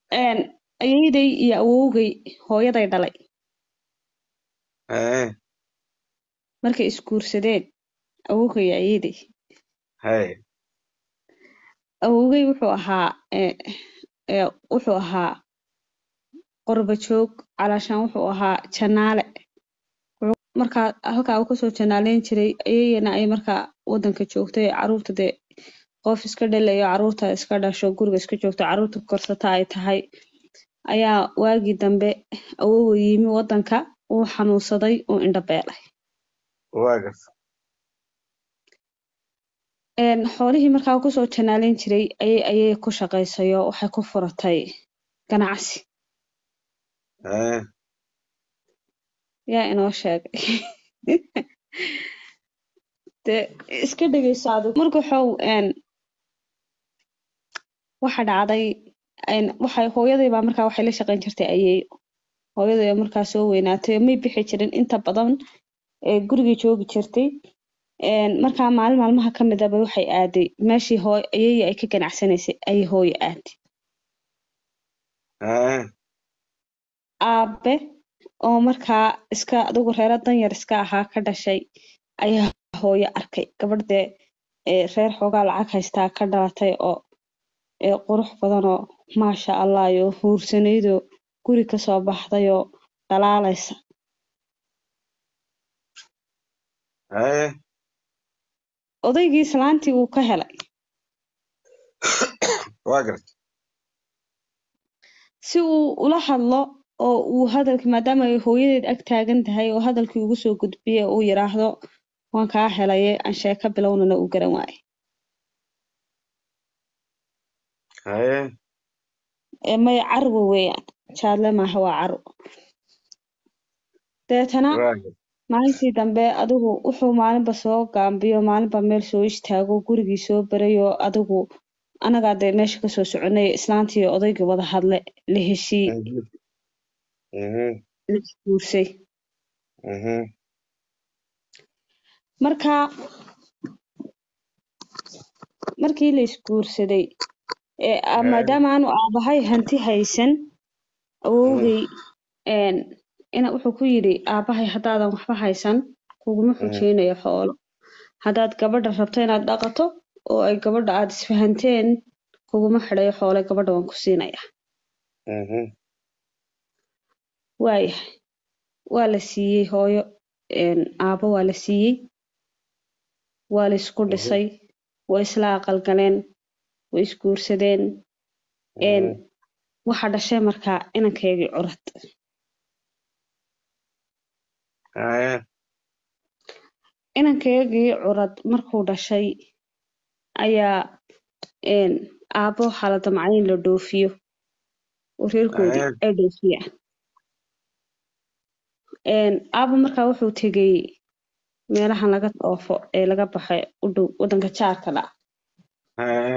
een, ayeeday iyo awowgay hooyaday dhalay haye markay isguursadeen awowgay iyo ayeeday haye awowgay wuxuu ahaa ee, ee, wuxuu ahaa qorba joog calaashaan wuxuu ahaa janaale Wuxuu- markaa halkaa uu kasoo janaaleyn jiray ayeeyana ay markaa wadanka joogtay caruurta dee qof iska dhalayo caruurta iska dhasho guriga iska joogto caruurta korsata ay tahay ayaa waagii dambe awowa yimi wadanka uu xanuunsaday uu indho beelay waa garta Een, xoolihii markaa uu kusoo janaaleyn jiray ayay ayay ku shaqaysayo waxay ku furatay ganacsi haye yaa inoo sheegay dee iska dhegeyso adigu marka waxau een waxa dhacday een waxay hooyaday baa markaa waxay la shaqayn jirtay ayeeyo hooyaday oo markaa soo weynaatay oo may bixi jirin inta badan ee gurigay joogi jirtay een markaa maalin maalmaha ka mid aba waxay aaday meeshii hooy ayeeyo ay ka ganacsanaysay ayay hooyo aaday haye aabe oo markaa iska adigu reero danyar iska ahaa ka dhashay ayaa hooyo arkay gabadh dee ee reer xoogaa lacag haystaa ka dhalatay oo ee qurux badanoo maasha allah iyo huursanaydoo guri kasoo baxdayoo dhalaalaysa haye odaygii islaantii wuu ka helay waa garta si uu ula hadlo oo uu hadalkii maadaama ay hooyadeed ag taagan tahay oo hadalkii ugu soo gudbiye uu yidhaahdo waan kaa helaye aan sheeko bilownana uu garan waaye haye ee maya carwo weeyaan jaadle maaha waa carwo deetana waa garta maalintii dambe adigu wuxuu maalinba soo gaambiyo maalinba meel soo istaago gurigii soo barayo adigu anagaa dee meesha kasoo soconay islaantii iyo odaygii wada hadle la heshii mhm la isguursay mhm marka markii la isguursaday ee a- maadaama aanu aabahay hanti haysan awowgay een ina wuxuu ku yidhi aabahay haddaadan waxba haysan kuguma xujeynayo xoolo haddaad gabadha rabto inaad dhaqato oo ay gabadha aad isfahanteen kuguma xidhayo xoole gabadha waan ku siinaya mhm waayahay waa la siiyey hooyo een aabo waa la siiyey waa la isku dhisay way isla aqalgaleen way isguursadeen een waxa dhashay markaa inankeygii curad haye inankeygii curad markuu dhashay ayaa een aabo waxaa la damcay in la dhoofiyo oo reerkoodii Aye. ay dhoofiyaan een aabo markaa wuxuu tegey meelahan laga dhoofo ee laga baxay u dhow wadanka jaarka dha haye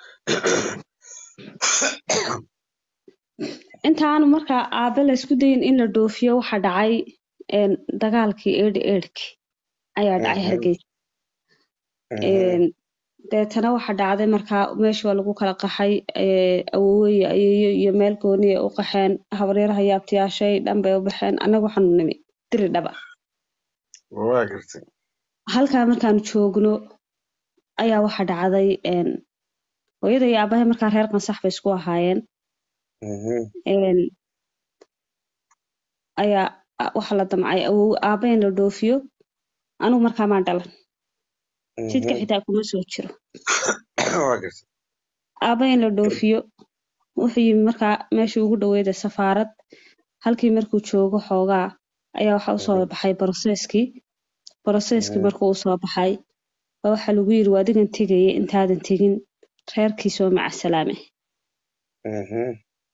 intaanu markaa aabe la isku dayin in la dhoofiyo waxa dhacay een dagaalkii eedhi eedhkii ayaa dhacay Mhm. hargeysa een deetana waxa dhacday markaa meesha waa lagu kala qaxay ee awowey ayeeyo iyo meel gooniya u qaxeen habaryaraha yaabtayaashay dhan bay u baxeen annaga waxaanu nimi diri dhaba waa garta halkaa markaanu joogno ayaa waxa dhacday een hooyada iyo aabahay markaa reer qansax bay isku ahaayeen mhm een ayaa a- waxa la damcay awow aabe in la dhoofiyo anigu markaa maan dhalan jidka mhm xitaa kuma soo jiro waa garta aabe in la dhoofiyo wuxuu yimi markaa meeshii ugu dhaweyda safaarad halkii markuu joogo xoogaa ayaa waxa usoo baxay broseskii broseskii Mhm. markuu usoo baxay baa waxaa lagu yiri waa adigan tegaya intaadan tegin reerkii soo macasalaame mhm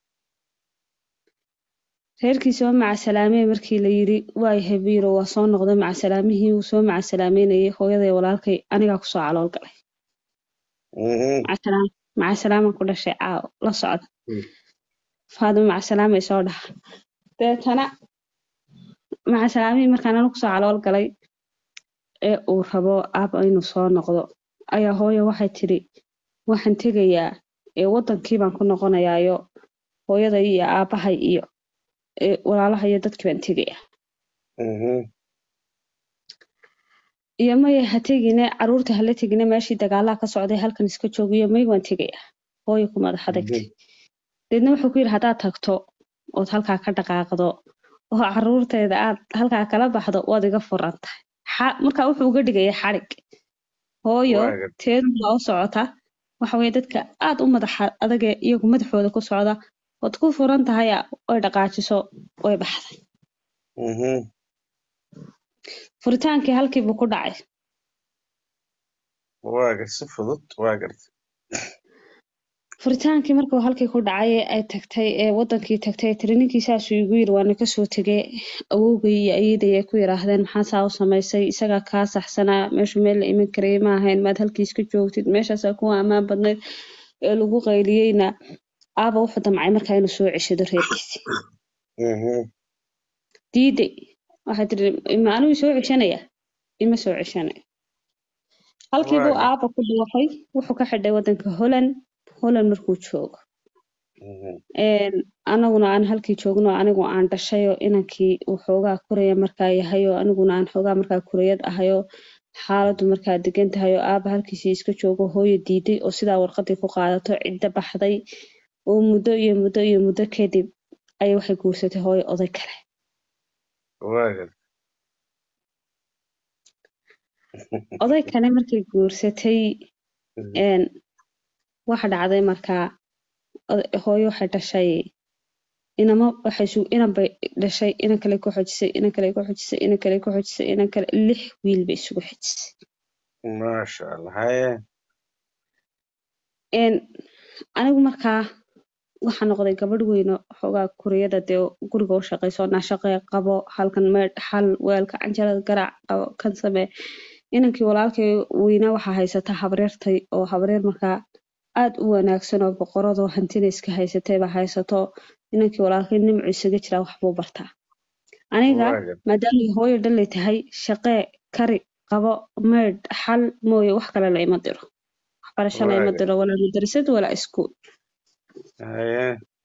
reerkii soo macasalaamee markii la yiri waay habiiro waa soo noqday macasalaamihii uu soo macasalaameynayay hooyaday walaalkay anigaa kusoo calool galay mhm macasalaam macasalaaman ku dhashay caaw la socda Mm. faadimo macasalaamay soo dhaha deetana macasalaamihii markaan anigu kusoo calool galay ee uu rabo aaba inuu soo noqdo ayaa hooyo waxay tidhi waxaan tegayaa ee wadankii baan ku noqonayaayo hooyaday iyo aabahay iyo ee, walaalaha iyo dadkii baan tegaya Mhm. iyo maya ha tegine caruurta hala tegine meeshii dagaalaha ka socday halkan iska joogiyo may waan tegaya hooyo ku madax adagtay deedna wuxuu ku yidhi haddaad tagto ood halkaa ka dhaqaaqdo oo caruurteeda aad halkaa kala baxdo waad iga furan tahay Xa- marka wuxuu uga dhigaya xadhig hooyo Waa gartay. teedu waa u socota waxa weye dadka aad u madaxa adage iyagu madaxooda ku socda ood ku furan tahay oy dhaqaajiso way baxday Mhm. furitaankii halkiibuu ku dhacay Waa gartay. Si fudud. Waa gartay. furitaankii markuu halkii ku dhacay ee ay tagtay ee wadankii tagtay tiri ninkii saasuu igu yiri waana kasoo tegay awowgay iyo ayeeday ay ku yiraahdeen maxaa saa u samaysay isagaa kaa saxsanaa meeshu meel la iman karayay ma ahayn maad halkii iska joogtid meeshaasaa kuwa ammaan badnayd ee lagu qayliyeyna aaba wuxuu damcay markaa inuu soo ceshado reerkiisii Mhm. diiday waxay tiri ma anigu soo ceshanaya ima soo ceshanayo halkii buu Waaga. aaba ku dhuuqay wuxuu ka xidhay wadanka holland holland markuu joogo Mhm. Een, anaguna aan halkii joogno anigu aan dhashay oo inankii uu xoogaa kuraya markaa yahay oo aniguna aan xoogaa markaa kurayad ahay oo xaaladdu markaa degan tahay oo aaba halkiisii iska joogo hooyo diiday oo sidaa warqadii ku qaadato cidda baxday oo muddo iyo muddo iyo muddo kadib ayay waxay guursatay hooyo oday kale Waa gartay. oday kale markay guursatay Mhm. een, waxa dhacday markaa oday- hooyo waxay dhashay inama waxay su inan bay dhashay inan kale ku xojisay inan kale ku xojisay inan kale ku xojisay inan kale lix wiil bay isugu xojisay Maasha Allah. Haye. een anigu markaa waxaa noqday gabadh weyn oo xoogaa kuriyada dee guriga u shaqayso naa shaqee qabo halkan meedh xal weelka canjarada garaac qabo kan samee inankii walaalkay weynaa waxaa haysata habreertay oo habreer markaa aad u wanaagsan oo boqoradoo hantina iska haysatay baa haysato inankii walaalkay nimcu isaga jiraa waxbuu bartaa aniga Waa gartay. maadaama ay hooyo dhalay tahay shaqee kari qabo meedh xal mooye wax kale la ima diro waxbarasho la ima Waaga. diro walaa madrasad walaa iskuul Haye.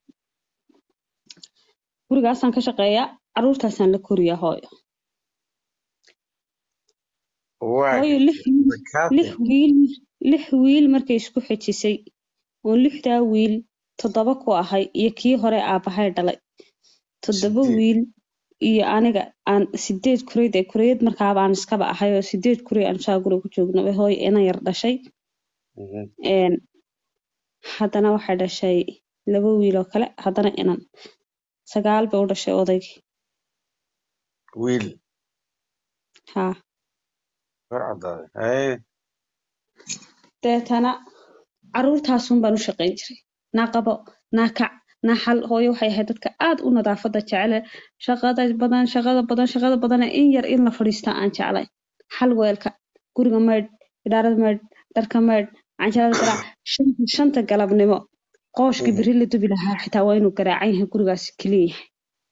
gurigaasaan ka shaqeeyaa caruurtaasaan la koriyaa hooyo Waa hooyo gartay. lix wiil Zakaati. lix wiil lix wiil markay isku xejisay oo lixdaa wiil toddoba ku ahay iyo kii hore aabahay dhalay toddoba Sideed. wiil iyo aniga aan sideed kureyd ee kureyad markaaba aan iskaba ahay oo sideed kurey aan saa guriga ku joogno bay hooyo ina yar dhashay Mhm. een haddana waxay dhashay laba wiil oo kale haddana inan sagaal bay u dhashay odaygii Wiil. haa Waa caddaaday. Haye. deetana caruurtaasun baan u shaqayn jiray naa qabo naa kac naa xal hooyo waxay ahayd dadka aad u nadaafada jecele shaqada badan shaqada badan shaqada badan in yar in la fadhiista aan jeclay xal weelka guriga maydh idhaarada maydh dharka maydh canjarada garaac shanta, shanta galabnimo qooshka Mhm. beri la dubi lahaa xitaa waa inuu garaacan yahay gurigaas keliya yahay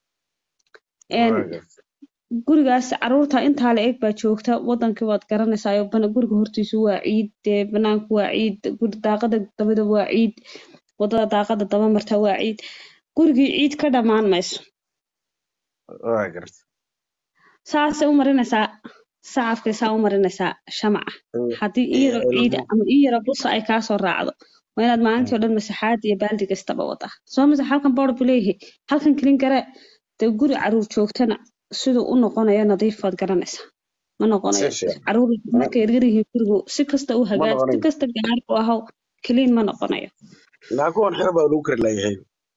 Een, Waa gartay. gurigaas caruurta intaa la eg baa joogta wadankii waad garanaysaa oo bana- guriga hortiisu waa ciid dee banaanku waa ciid guri daaqada dabada waa ciid wadada daaqada daba marta waa ciid gurigii ciid ka dhammaan mayso Waa gartay. saasay u marinaysaa sacafkay saa u marinaysaa shamaca haddii ii yaro ciida ama ii yaro busa ay kaasoo raacdo waa inaad maalintii oo dhan masaxaad iyo baaldi kastaba wadaa soo masax halkan boodh buu leeyahay halkan kelin garee dee guri caruur joogtana siduu u noqonayo nadiif waad garanaysaa ma noqonayo Si fiican. caruur markay yaryar yihiin gurigu si kasta u hagaaj si noqonayo. kasta gaar u ahow keliin ma noqonayo Naa kuwan xira baa lagu kari laayahay.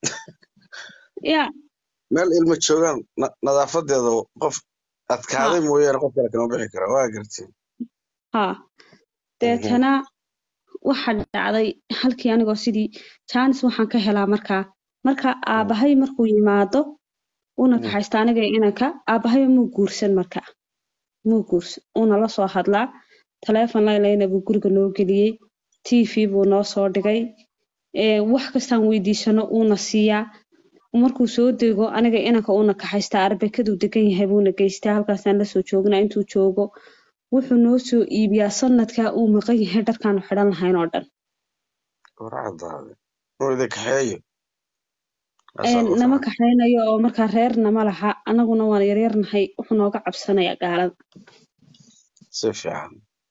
yaa Meel ilma joogaan na- nadaafadeeda qof adkaaday mooyaane qof kale kama bixi kara. Waa gartay. haa deetana waxa dhacday halkii anigoo sidii jaanis waxaan ka helaa markaa marka aabahay markuu yimaado una Mm. kaxaysta aniga iyo inanka aabahay muu guursan marka muu guursan uuna la soo hadlaa taleefon layleyna buu guriga noo geliyey tv buu noo soo dhigay ee, wax kastaan weydiisano uuna siiyaa markuu soo dego aniga inanka uuna kaxaystaa arbekaduu degan yahay buuna geystaa halkaasaan lasoo joognaa intuu joogo wuxuu noo soo iibiyaa sanadkaa uu maqan yahay dharkaanu xidhan lahayn oo dhan Waa caddaaday. Inuu idin kaxeeyo. Asaa ugu nama fiican. kaxaynayo oo markaa reerna ma laha anaguna waan yaryarnahay wuxuu nooga cabsanaya gaalada si fiican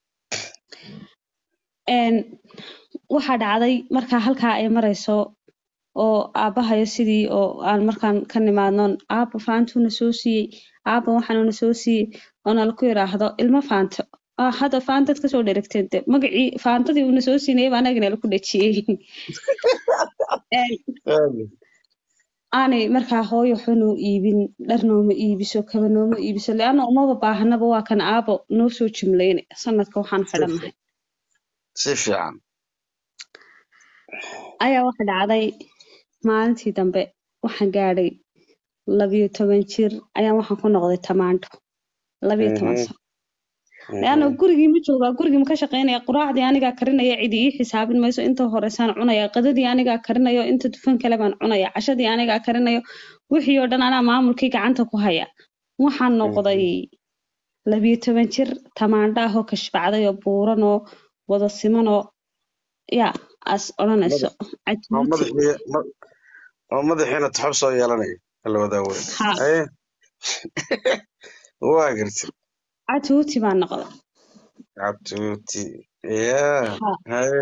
Een, waxaa dhacday markaa halkaa ay marayso oo aabbahayo sidii oo aan markaan ka nimaadno aabba faantuuna soo siiyey aabba waxaanuna soo siiyey oo nala ku yidhaahdo ilmo faanto ah hadda faantad kasoo dheragteen de magacii faantadii uuna soo siinayay baa anaga nala ku dhejiyey Een, Aadi. aanay markaa hooyo waxba noo iibin dhar nooma iibiso kaba nooma iibiso leanna umaba baahanaba waa kan aabo noo soo jimlayne sanadka waxaan xidhannahay si fiican ayaa waxa dhacday maalintii dambe waxaan gaadhay labiyo toban jir ayaan waxaan ku noqday tamaandho labiyo toban Mhm. sano leanna gurigii ma joogaa gurigii ma ka shaqaynaya quraacdii anigaa karinaya cidi ii xisaabin mayso inta horeysaan cunaya qadadii anigaa karinayo inta dufan kale baan cunaya cashadii anigaa karinayo wixii oo dhan anaa maamulkii gacanta ku haya waxaan noqday labiyo toban jir tamaandho ah oo kashbacday oo buuran oo wada siman oo ya as odhanayso oo cajiibti madaxii ma- oo madaxiina taxab soo yeelanaya la wadaa weyn ha haye waa gartay cajuuti baan noqday cabtuuti yaa ha haye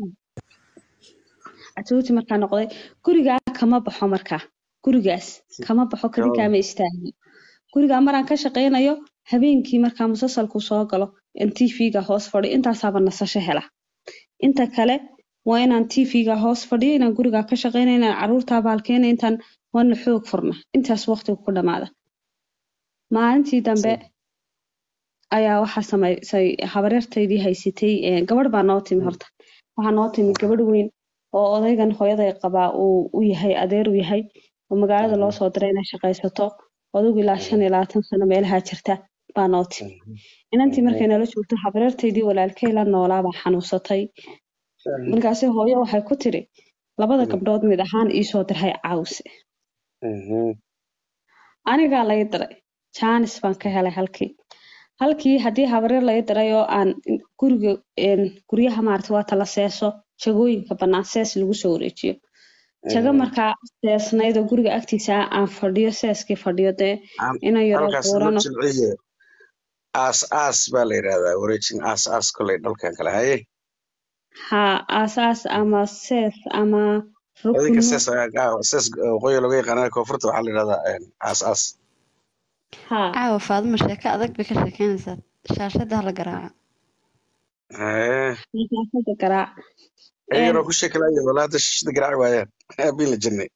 cajuuti markaa noqday gurigaa kama baxo markaa gurigaas kama baxo kadi Kama- kaama istaagno gurigaa maraan ka shaqaynayo habeenkii markaa musalsalku soo galo in tv-ga hoos fadhiyo intaasaaba nasasho hela inta kale waa inaan tv-ga hoos fadhiyo inaan gurigaa ka shaqaynayo inaan caruurtaa baalkeena intaan waana xoog furna intaas waqtiga ku dhamaada maalintii dambe ayaa waxaa samaysay habaryartaydii haysatay eh, gabadh baa noo timi horta waxaa noo timi gabadh weyn oo odaygan hooyaday qabaa uu u yahay adeer u yahay oo magaalada loo soo diray inay shaqaysato odagu ilaa shan iyo labaatan sano meelaha jirta baa noo timi inantii markay nala joogto habaryartaydii walaalkay la noolaa baa xanuunsatay markaasi hooyo waxay ku tiri labada Mm. gabdhood mid ahaan iisoo dirhay caawse Mhm. anigaa lay diray jaanis baan ka helay halkii halkii haddii habaryar lay diray oo aan guriga een, guryaha maarata waa tala seeso jagooyinka bannaan sees lagu soo wareejiyo jago markaa seesnayd oo guriga agtiisa ah aan fadhiyo seeskii fadhiyo dee Aan- inaan yaro halkaas loo buurano jilciye aas aas baa la yidhahdaa wareejin aas aas koley dhalkan kale haye haa aasaas ama sees ama adinka rukunno sees ayaa- sees waqooyi looga yaqaana koonfurta waxaa la yidhahdaa een, aas aas haa caawa faadimo sheeko adag bay ka sheekeynaysaa shaashada hala garaaco haye masaafada garaac iyagana ku sheekalaaya walaa hadda shishada garaaci waayaan aabiin la jannay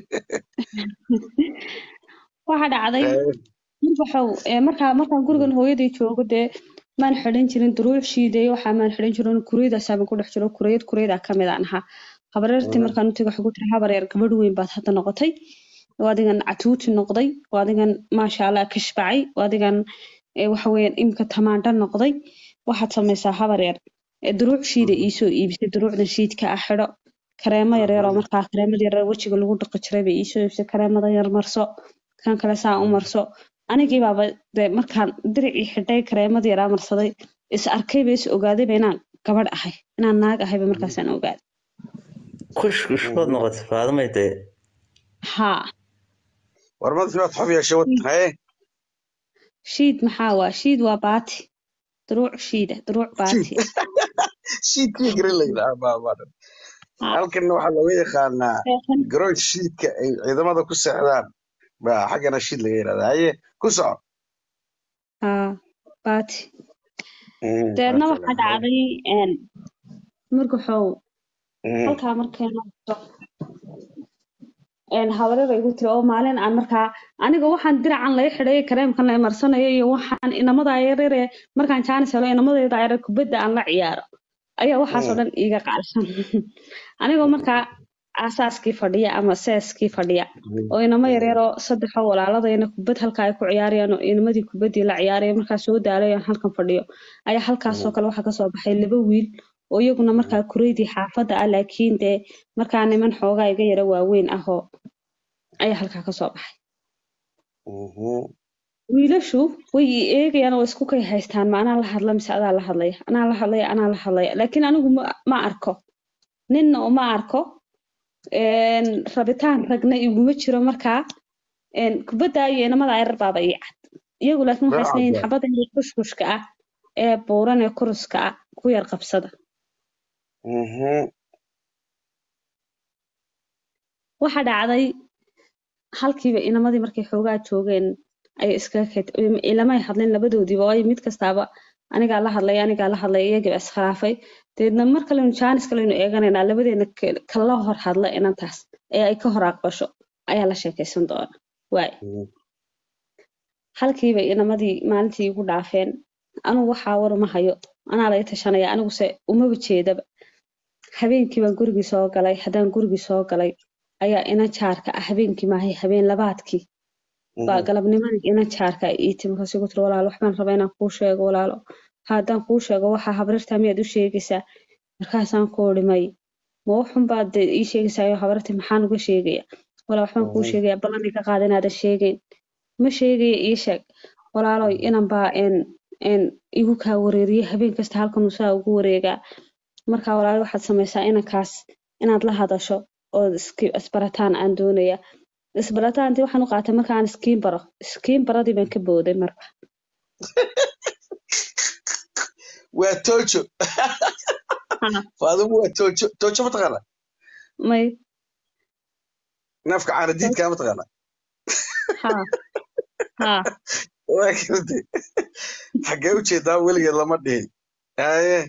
waxaa dhacday Haye. markaxow ee markaa markaan gurigan hooyadii joogo dee maan xidhan jirin duruuc shiiday waxaa maan xidhan jirin kuriyadaasaaban ku dhex jiro kuriyad kuriyada ka mid aan ahaa habareertii Mhm. markaan u tegay waxay ku tiri habar yar gabadh weyn baad hadda noqotay oo adigan catuuti noqday oo adigan maasha allah kashbacay oo adigan ee waxa weeyaan imika tamaandho noqday waxaad samaysaa habar yar ee duruuc shiida iisoo iibisay duruucdan shiidka ah xidho kareemo yaryar oo Mhm. markaa kareemada yaryar wejiga lagu dhaqi jiray bay iisoo iibisay kareemada yar marso kan kale saa u marso anigii baaba dee markaan diricii xidhay kareemadii yaraa marsaday is arkayba is ogaadayba inaan gabadh ahay inaan naag ahayba markaasaan ogaaday kush kushkood noqotay faadimay dee haa war madkii waad xob yeeshay wad haye shiid maxaa waa shiid waa baati duruuc shiida duruuc baati shiidkii garan layidha abaabadan Haa. halkanna waxaa looga yaqaanaa Seexan. garoon shiidka ay ciidamada ku seexdaan baa xaggana shiid laga yidhahdaa haye ku soco haa baati Mhm, deedna waa waxaa kale. dhacday een, markaxow Mhm. halkaa markay noqoto een habarada igu tiri oo maalin aan markaa aniga waxaan diracan laga xidhay kareemkan la imarsanayo iyo waxaan inamada yaryare markaan jaanis helo inamadayda yaryar kubadda aan la ciyaaro ayaa waxaasoo dhan iiga qaadsan anigoo markaa aasaaskii fadhiya ama seeskii fadhiya oo inamo yaryaroo saddexoo walaaladayna kubad halkaa ay ku ciyaarayaan oo inamadii kubaddii la ciyaaraya markaa soo daalay aan halkan fadhiyo ayaa halkaasoo kale waxaa kasoo baxay laba wiil oo iyaguna markaa kureydii xaafadda ah laakiin dee markaa niman xoogaa iga yara waaweyn ah oo ayaa halkaa kasoo baxay Mhm. wiilashu way i eegayaan oo isku kay haystaan ma anaa la hadla mise adaa la hadlaya anaa la hadlaya anaa la hadlaya laakiin anigu ma, ma arko ninna uma arko een, rabitaan ragna iguma jiro markaa een, kubadda iyo inamada ayar baaba ii cad iyagu laakiin waxay Waa isleeyihin caddahay. xabadda inay kushkushka ah ee buuran ee kuruska ah ku yar qabsada Mhm. waxa dhacday halkiiba inamadii markay xoogaa joogeen ay iskaga ket ilamay hadlin labadoodiiba waayo mid kastaaba anigaa la hadlay anigaa la hadlay iyagiiba iskhilaafay deedna mar kalenu jaanis kalenu eeganaynaa labadeena ke- kala hor hadla inantaas ee ay ka hor aqbasho ayaa la sheekaysan doona waay Mhm. halkiiba inamadii maalintii igu dhaafeen anigu waxaa war uma hayo anaa laga tashanaya aniguse umaba jeedaba habeenkii baan gurigii soo galay haddaan gurigii soo galay ayaa ina jaarka ah habeenkii maahay habeen labaadkii baa Mhm. galabnimadii ina jaarka ay ii timi markaas igu tiri walaalo waxbaan rabaa inaan kuu sheego walaalo haddaan kuu sheego waxaa habarirtaa miyaad u sheegaysaa markaasaan ku uri may ma waxun baad dee ii sheegaysaa habarartii maxaan uga sheegaya walaa waxbaan kuu Mhm. sheegaya ballan iga qaada inaadan sheegayn ma sheegaya ii sheeg walaaloy inan baa een een igu kaa wareeriye habeen kasta halkan uu saa ugu wareegaa marka walaalo waxaad samaysaa inankaas inaad la hadasho oo iski- isbarataan aan doonaya isbarataantii waxaan u qaatay markaan iskiin baro iskiin baradii baan ka booday marka waa tojo Ha, faadimu waa tojo tojo mataqaana may neefka caanadiidkaa mataqaana ha ha waa gartay xaggee u jeedaa weligeed lama dhihin haye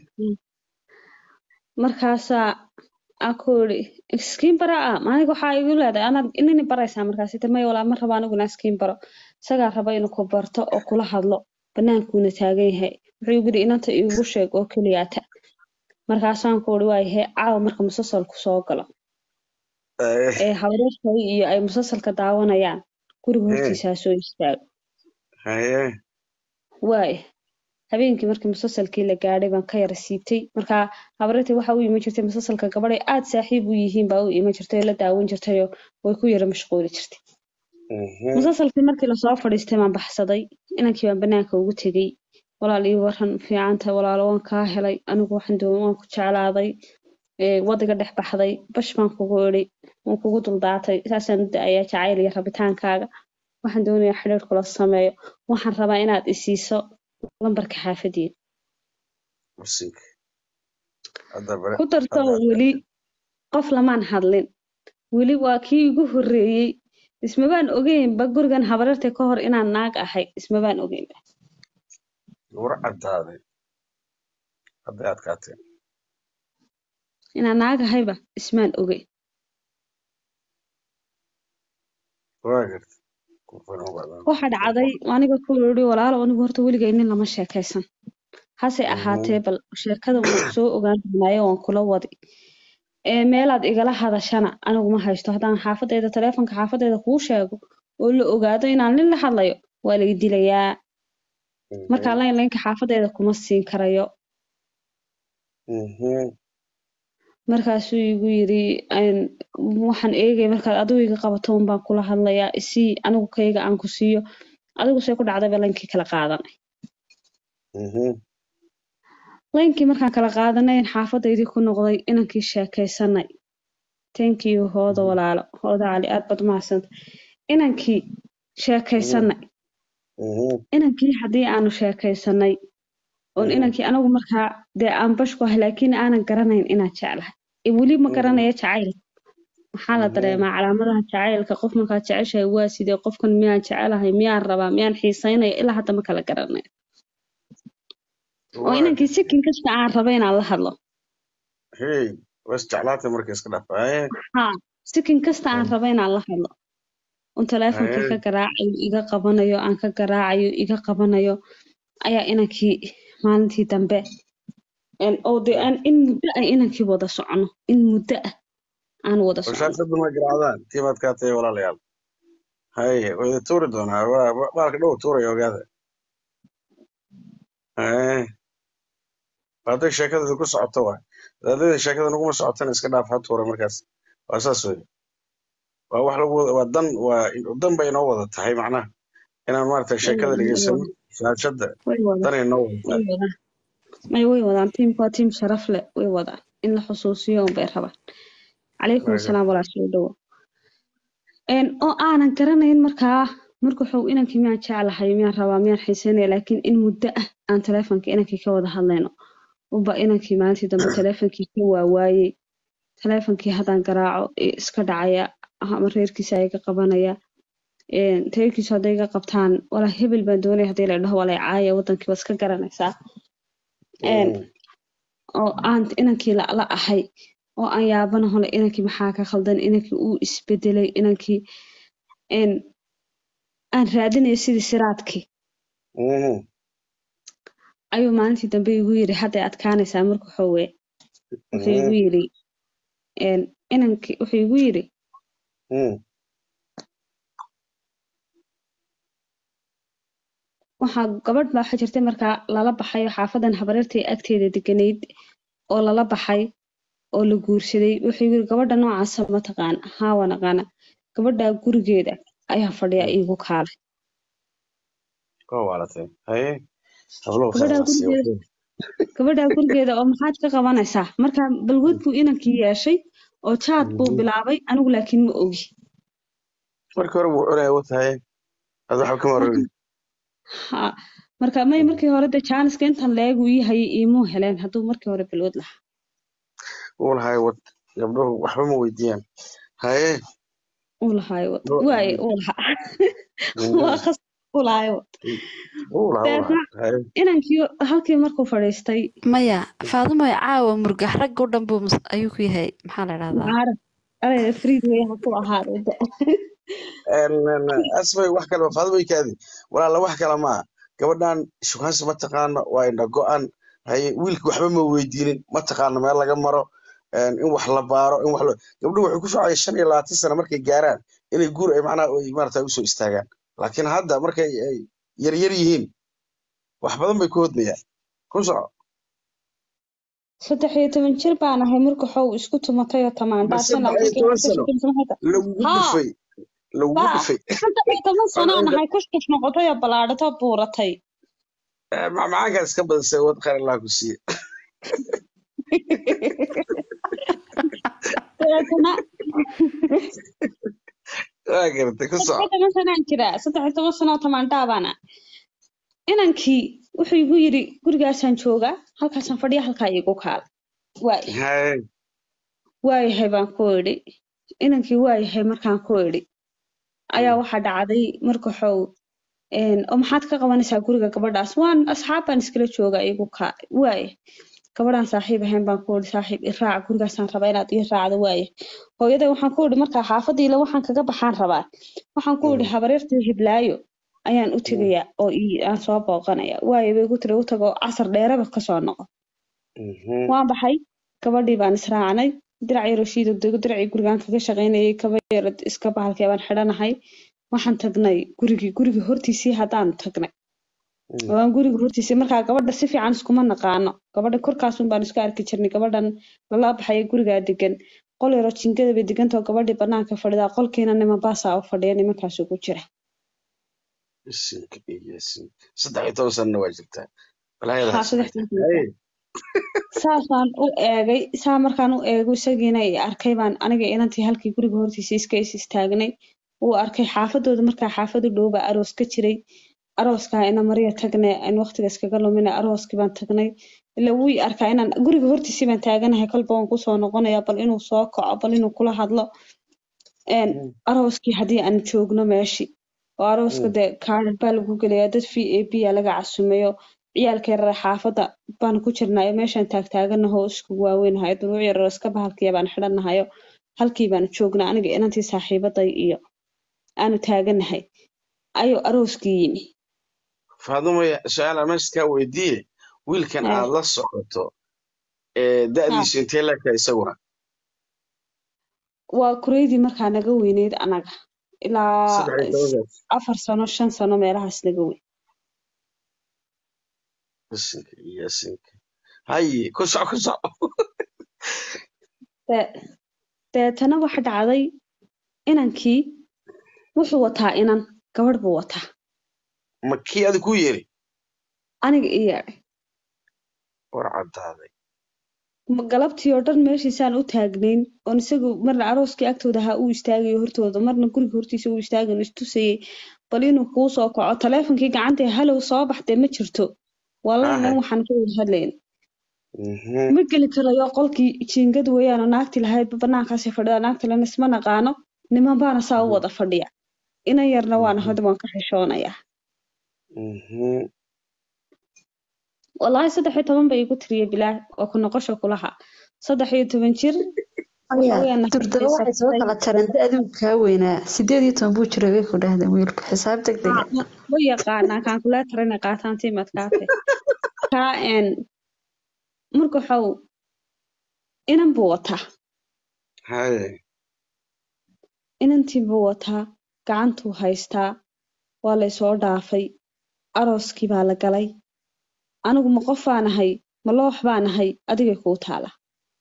markaasaa aan ku iri iskiin bara ah maaniga waxaa igu leedahay anaad inini baraysaa markaas ita may walaa ma raba anigu inaan iskiin baro isagaa raba inuu ku barto oo kula hadlo banaankuuna taagan yahay wuxuu igu yidhi inanta iigu sheeg oo keliyaata markaasaan ku iri waayahay caawa marka musalsalku soo galo haye ee habareerkay iyo ay musalsalka daawanayaan guriga Ee. hortiisa ha soo istaago haye waaya habeenkii markii musalsalkii la gaadhay baan ka yara siibtay markaa habareertii waxa u iman jirtay musalsalka gabadhay aad saaxiib u yihiin baa u iman jirtay oo la daawan jirtayoo way ku yara mashquuli jirtay Mhm. musalsalkii markii lasoo fadhiistay baan baxsaday inankii baan banaanka ugu tegey walaal ii waran fiicanta walaalo waan kaa helay anigu waxaan doon waan ku jeclaaday ee, wadiga dhex baxday bash baan kugu idhi waan kugu duldaatay saasaan u da'ayaa jacayl iyo rabitaankaaga waxaan doonayaa xidhiir kula sameeyo waxaan rabaa inaad isiiso lambarka xaafadiina Musik. Hadda bare- ku darto hadda- weli qof lamaan hadlin weli waa kii igu horreeyey ismabaan ogeynba gurigan habareerta ka hor inaan naag ahay ismabaan ogeynba war caddaaday hadday adkaatee inaan naag ahayba ismaan ogeyn waa garta Kufan u badan. waxa dhacday aniga ku iri walaalo anigu horta weligay nin lama sheekaysan hase Mhm. ahaatee bal sheekada waan soo ogaan doonaayo waan kula wadi ee meelaad igala hadashana anigu ma haysto haddaan xaafadeeda taleefonka xaafadeeda kuu sheego oo la ogaado inaan nin la hadlayo waa laga dilayaa Mhm. markaa layn laynka xaafadeeda kuma siin karayo Mhm. markaasuu igu yiri "Een, waxaan eegay markaad adigu iga qabato un baan kula hadlayaa isii anigu kayga aan ku siiyo adigu see ku dhacdayba laynkii kala qaadanay Mhm. laynkii markaan kala qaadanay xaafadaydii ku noqday inankii sheekaysanay thank you hooda walaalo hooda cali aad baad umahadsanta inankii sheekaysanay Mhm. inankii haddii aanu sheekaysanay oon Mhm. inankii anigu markaa dee aan bashku ahay laakiin aanan garanayn inaan jeclahay ee weli ma Mhm. garanaya jacayl maxaa la Mhm. dareemaa calaamadaha jacaylka qof markaad jeceshahay waa sidee qofkan miyaan jecelahay miyaan rabaa miyaan xiisaynaya ilaa hadda ma kala garanayo oo Waa inankii sikin kasta aan raba inaan la hadlo hey was jeclaatay markay iska dhaaf haye haa sikin kasta aan Mm. raba inaan la hadlo un taleefonkii Haye. ka garaacayo iga qabanayo aan ka garaacayo iga qabanayo ayaa inankii maalintii dambe een, oo dee aan in muddo ah inankii wada socono in muddo ah aan wada socono washaashadu ma garaacdaan tiimaad kaa tahay walaalayaal haye way idin tuuri doonaa waa- waa- baalka dhow tuuraya ogaada haye hadday sheekada idinku socoto waay hadday sheekada naguma socotana iska dhaaf ha tuura markaas waa saas wey waa wax lagu wada waa dan waa dan bay inoo wada tahay macnaha inaan maaragtay sheekada Way dhegeysano wadaan, shaashada way wadaan, dan inoo wada way tahay wadaan. may way wadaan tiimku waa tiim sharaf leh way wadaan in la xusuusiyo unbay rabaan calaykum Waaga. asalaam walaa soo dhowo Een, oo aanan garanayn markaa marka wuxuu inankii miyaan jeclahay miyaan rabaa miyaan xiiseynaya laakiin in muddo ah aan taleefonka inankii ka wada hadlayno uba inankii maalintii dambe taleefonkii ka waawaayey taleefonkii haddaan garaaco ee iska dhacaya ama reerkiisa ayaga qabanaya Een, reerkiisu hadday iga qabtaan walaa hebel baan doonaya haddii la dhaho walaa caaya wadankii waa iska garanaysaa Een, oo aan inankii la la ahay oo aan yaabana hole inankii maxaa ka khaldan inankii uu isbedelay inankii een aan raadinayo sidii siraadkii Mhm. ayuu maalintii dambe igu yiri hadday adkaanaysaa marka xoowe wuxuu igu yiri een inankii wuxuu igu yiri Mhm. waxaa gabadh baa waxaa jirtay markaa lala baxay oo xaafadan habareertay agteeda deganayd oo lala baxay oo la guursaday wuxuu igu yiri gabadha noocaasa ma taqaan haa waan aqaana gabadha gurigeeda ayaa fadhiya iigu kaalay Waa waalatay. Haye. Habluhu Gabadha khayr nasiib. gurigeeda gabadha gurigeeda oo maxaad ka qabanaysaa marka balwad buu inankii yeeshay oo jaad buu Mhm. bilaabay anigu laakiin ma ogi Markii hore wuu cunaya watahay. Ad waxba kama rabin. ha marka may markii hore de jaaniska intan leegu ii hayay iimuu heleen hadduu markii hore balwad lahaa Wuu lahay wad. Gabdhuhu waxba ma weydiiyaan. Haye. uu lahaayo wad Loo- waaye uu lahaa Mhm. waa khas uu lahaayo wad Wuu lahaa, wuu lahaa. Haye. inankii halkii markuu fadhiistay maya faadumo caawa murgax ragga o dhan buu mus- ayuu ku yahay maxaa la dhahdaa maarag alayda friid way ha ku ahaaday de. Een, een, asbay wax kale faado way kaadi. Walaala wax kale ma aha. Gabadhan shukaansi ma taqaano waa indha go'an. Haye wiilka waxba ma weydiinin ma taqaano meel laga maro. Een, in wax la baaro in wax la gabdhuhu waxay ku socday shan iyo labaatan sano markay gaaraan inay guur ay macnaha ay maarata usoo istaagaan laakiin hadda markay ay yar yar yihiin wax badan bay ku hodmayaan ku soco saddex iyo toban jir baan ahay marka xow isku tumatay oo ma tamaandhaasana saddex iyo toban sano lagugu Haa. dhufay lagugu Baa. dhufay saddex iyo toban sanaan ahay kushkuf noqotay oo ballaadhatoo buuratay Eh, macmacaankaad iska badisay wad khayr allah ku siiye dabeetana waa garatay ku saddex soco iyo toban sanaan jiraa saddex iyo toban sano oo tamaandhaa baana inankii wuxuu igu yiri gurigaasaan joogaa halkaasaan fadhiya halkaa iigu kaala waay Haye. waayahay baan ku idhi inankii waayahay markaan ku idhi ayaa waxaa dhacday marka xow een, oo maxaad ka qabanaysaa guriga gabadhaas waan asxaab baan iskala joogaa iigu kaa waaye gabadhaan saaxiib ahayn baan ku idhi saaxiib i raac gurigaasaan rabaa inaad ii raacdo waaye hooyaday waxaan ku idhi markaa xaafadiila waxaan kaga baxaan rabaa waxaan ku idhi habareertii hiblaayo ayaan u tegayaa oo ii- aan soo booqanaya waaye bay igu tiri u tago casar dheeraba kasoo noqo Mhm. waan baxay gabadhii baan israacnay dirac yaroo shiido dego diracii gurigaan kaga shaqaynayay kaba yaro iska bahalkii baan xidhanahay waxaan tagnay gurigii gurigii hortiisii haddaan tagnay Mm. oo aan guriga hortiisii markaa gabadha si fiican iskuma naqaano gabadha korkaasun baan isku arki jirnay gabadhan lala baxaya gurigaa degan qol yaroo jingada bay degantao gabadhii banaanka fadhidaa qolkiina niman baasaa u fadhiya nimankaas ugu jira Isinka iyo isinka. saddex iyo toban sanana waa jirtaa walaayada Haa, ha saddex samayn. iyo toban Haye. saasaan u eegay saa markaan u eego isagiina i arkay baan aniga inantii halkii guriga hortiisa iska is istaagnay wuu arkay xaafadooda markaa xaafadu dhow baa aroos ka jiray arooskaa ina mariya tagne in waqtiga iskaga lumina arooskii baan tagnay ila wuu i arkaa inaan guriga hortiisii baan taaganahay kolba waan kusoo noqonaya bal inuu soo kaco bal inuu kula hadlo een, Mm. arooskii haddii aan joogno meeshii oo arooska Mm. dee kaadhar baa lagu gelayaa dad v a b a laga casumeeyo ciyaalka yarar xaafadda baan ku jirnaayo meeshaan taagtaaganaho isku waaweynahay duruuc yarar iska bahalkiya baan xidhanahayo halkii baan joognaa aniga inantii saaxiibaday iyo aanu taaganahay ayuu arooskii yimi faadumo su-aal meesha kaa weydiiye wiilkan Haa. aad la socoto ee da'diisu intee leegtahay isaguna waa kureydii markaa naga weyneyd anaga ilaa saddex iyo tobankaas afar sano shan sano meelahaas naga weyn isinka iyo isinka haye ku soco ku soco Dee- deetana waxa dhacday inankii wuxuu wataa inan gabadh buu wataa ma kii adi ku yeeri aniga i yeedhay war caddaaday ma- galabtii oo dhan meeshiisaan u taagnayn oon isagu marna arooskii agtooda ahaa uu istaagayo hortooda marna guriga hortiisa uu istaagayo istusayay bal inuu kuu soo kaco taleefonkii gacanta halow soo baxdee ma jirto wallahi nan Ahay. waxaan ka wada hadlayna Mhm. ma geli karayo qolkii jiingad weeyaan oo naagti lahayd banaankaasay fadhida naagta lena isma naqaano niman baana saa u wada fadhiya inan yarna waana hadda waan ka xishoonayaa Mhm. wallaahi saddex iyo toban bay igu tiriyey bilaah oo ku noqosho kulaha saddex iyo toban jir Aya, Haweenna durdaba waxay soo fadhiisatay. kala jareen da adigu kaa weynaa sideed iyo toban buu jiray bay ku dhahdeen wiilku xisaab deg dega way yaqaanaa calculator inay qaataan tiimadkaate kaa een marka waxau inan buu wataa Haye. inantii buu wataa gacantuu haystaa waa laysoo dhaafay arooskii baa la galay anigu ma qof baan ahay ma loox baan ahay adigay kuu taala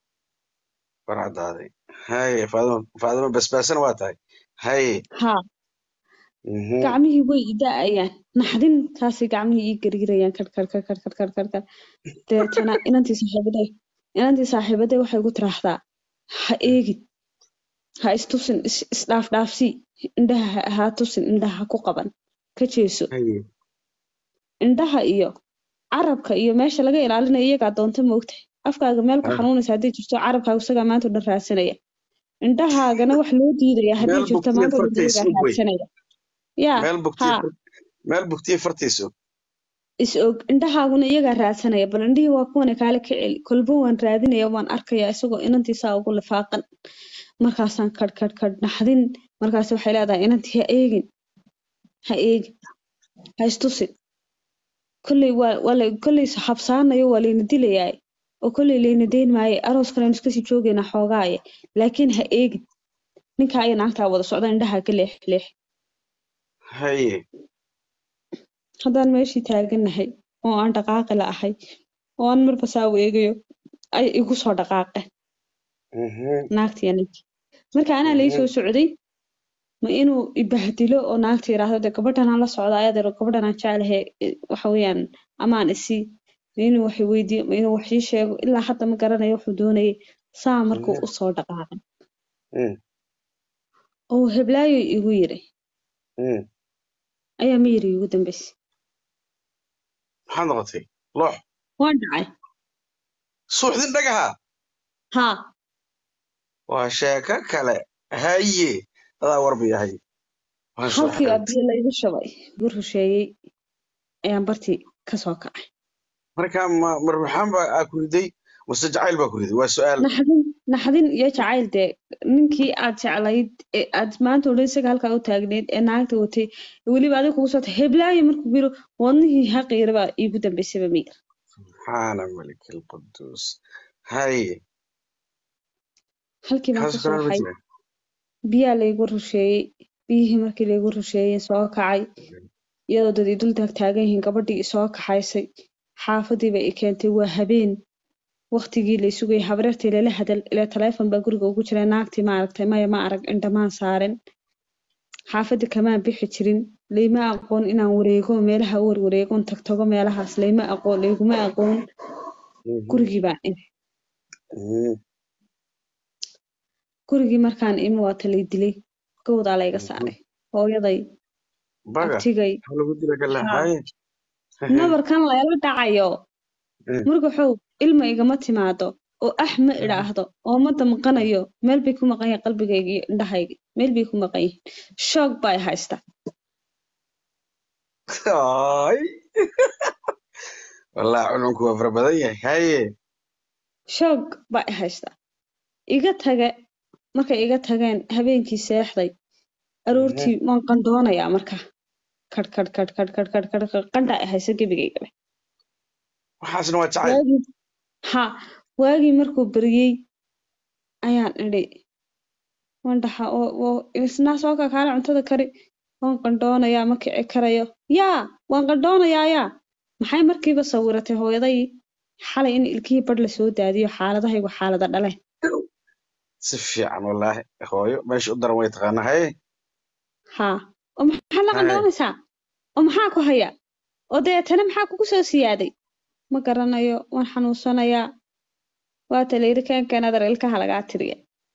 War caddaaday. Haye. Faadimo Faadimo basbaasana waa tahay. Haye. haa Mhm. gacmihii way i da'ayaan naxdin taasay gacmihii ii gariirayaan kar kar kar kar kar kar kar kar deetana inantii saaxiibaday inantii saaxiibaday waxay ku tiraahdaa ha eegin ha istusin is isdhaaf dhaafsii indhaha ha- ha tusin indhaha ha ku qaban ka jeeso Haye. indhaha iyo carabka iyo meesha laga ilaalinayo iyagaa doonta moogtahay afkaaga meel ku Ah. xanuunaysa hadday jirto carabkaaga isagaa maanta o dhan raadsanaya indhahaagana wax loo diidaya hadday Meel jirto bugtiya maanta o dhan fartiisa iyagaa u wey. raadsanaya yaa Meel bugtiya haa meel bugtiya fartiisu. is og indhahaaguna iyagaa raadsanaya bal indhihii waa kuwana kaale ka celi kolba waan raadinaya waan arkaya isagoo inantiisaa ugu lifaaqan markaasaan kadh kadh kadh naxdin markaas waxay leedahay inantii ha eegin ha eegin ha istusin kolley waa waa la kolley habsaanayo waa layna dilayaa oo kolley layna deyn maaye arooskan aynu iskasii joogaynaa xoogaaye laakiin ha eegin ninkaa iyo naagtaa wada socda indhaha ka leex leex Haye. haddaan meeshii taaganahay oo aan dhaqaaqi la ahay oo aan marba saa u eegayo ay igu soo dhaqaaqeen Mhm. naagtii ninkii marka anaa lai soo socday ma inuu ibahdilo oo naagta yiraahdo de gabadhan aan la socda ayadeero gabadhan aan jeclahay i- waxa weeyaan amaan isii ma inuu wax i weydiiyo ma inuu wax ii sheego ilaa hadda ma garanayo wuxuu doonayay saa markuu Mhm. u soo dhaqaaqay Mm. oo heblaayo igu yiri Mm. ayaa ma yiri igu dambeysay Maxaad noqotay? Loox. waan dhacay Suuxdin dhagaha. haa Waa sheeko kale. Haye. Adaa warbi yahay. Waa soo halkii xirantay. abiyo la igu shabay igu rusheeyey ayaan bartii kasoo kacay Marka ma marbaxaan baa aa ku riday mase jacayl baa ku riday waa su'aal. naxdin naxdin iyo jacayl dee ninkii aad jeclayd ee aad maanta odhan isaga halkaa u taagneyd ee naagta watay weliba adiga kugu soo tahay heblaayo markuu yiro wadnihii haqiira baa iigu dambeysaba miyir Subxaana malik alquduus. Haye. halkii baan Kaas kasoo kale ma baxay jira. biyaa laygu rusheeyey biyihii markii laygu rusheeyey soo kacay iyadoo dad i dul taag taagan yihiin gabadhii isoo kaxaysay xaafadii bay i keentay waa habeen waqtigii la sugayay habreertii lala hadal ilaa taleefon baa guriga ugu jira naagtii ma aragtay maya ma arag indhamaan saaren xaafadii kamaan bixi jirin layma aqoon inaan wareego meelaha u warwareegon tagtago meelahaas layma aqoon layguma aqoon Mhm. gurigii baan imi Mhm. gurigii markaan imi waa talay dilay gowdaa layga saaray hooyaday Baga. abtigay Maxaa lagu dila kala? Haa. Haye. nabarkan layla dhacayo Mm. markaxow ilma igama timaado oo ah ma idhaahdo oo ma damqanayo meel bay ku maqan yahay qalbigayga iyo indhahayga meel bay ku maqan yihiin shoog baa i haysta Ay. Wallahi cununku waa fara badan yahay. Haye. shoog baa i haysta iga tage markay iga tageen habeenkii seexday aroortii waan qandoonayaa marka kadh kadh kadh kadh kadh kadh kadh kadh qandhaa i haysa gebigaygaba Waxaasna waa jacayl. waagii ha waagii markuu baryey ayaan idhi waan dhaxa oo oo isnaa soo kakaale cuntada kari waan qandhoonayaa ma kici karayo yaa waan qandhoonayaa yaa maxay markiiba sawiratay hooyaday xalay in ilkihii badh la soo daadiyo xaaladahaygu xaalada dhaleen Si fiican wallaahi. Hooyo meesha u daran way taqaanaa. Haye. haa oo maxaad la Haye. qandhoonaysaa oo maxaa ku haya oo deetana maxaa kugu soo siyaaday ma garanayo waan xanuunsanayaa waata layidhi keenkeen adar ilkaha lagaa tiriya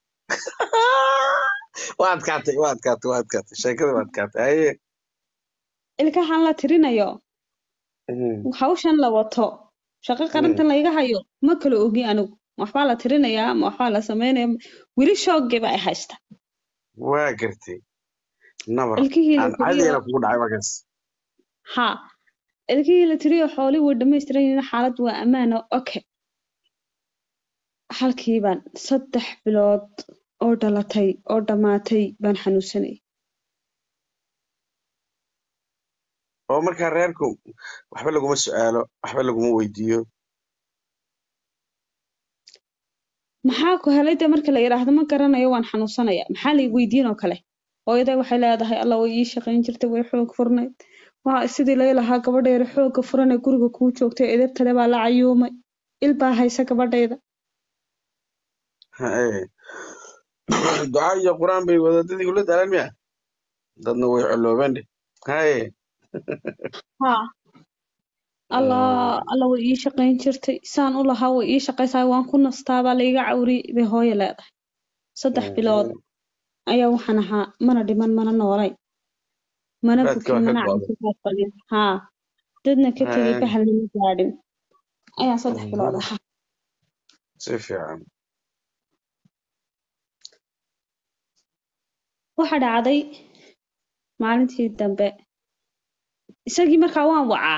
waa adkaatay waa adkaatay waa adkaatay sheekada waa adkaatay haye ilkahan la tirinayo Mhm. hawshan la wato shaqo qarantan layga hayo ma kala ogi anigu ma waxbaa la tirinayaa ma waxbaa la sameynaya weli shoogii ba ay haysta waa gartay nabar ilkihii la aan tiriyo cadigana kugu dhacay markaas ha ilkihii la tiriyo xoolii way dhammaystiran yihiin xaalad waa ammaano oke halkii baan saddex bilood oo dhalatay oo dhammaatay baan xanuunsanay oo markaa reerku waxba laguma su'aalo waxba laguma weydiiyo maxaa ku helay dee marka la yidhaahdo ma garanayo waan xanuunsanaya maxaa la weydiin oo kale hooyaday waxay leedahay alla way ii shaqayn jirtay way xoog furnayd waa sidii lay lahaa gabadheeda xoogga furan ee guriga kuu joogtay edebtale baa la cayuumay il baa haysa gabadhayda Haye. duca iyo qur-aan bay wadaadadii kula daalan miya dadna way coloobeen dheh haye haa allah alla way ii shaqayn jirtay saan u lahaa way ii shaqaysaa waan ku nastaabaa layga cawriyey bay hooyo leedahay saddex bilood ayaa waxaan ahaa mana dhiman mana noolay mana Raadka bukin waa ka mana go'day. caafimaad qabin haa dadna ka tegay Haa. ka halmama gaadhin ayaan saddex bilood ahaa si fiican waxa dhacday maalintii dambe isagii markaa waan wacaa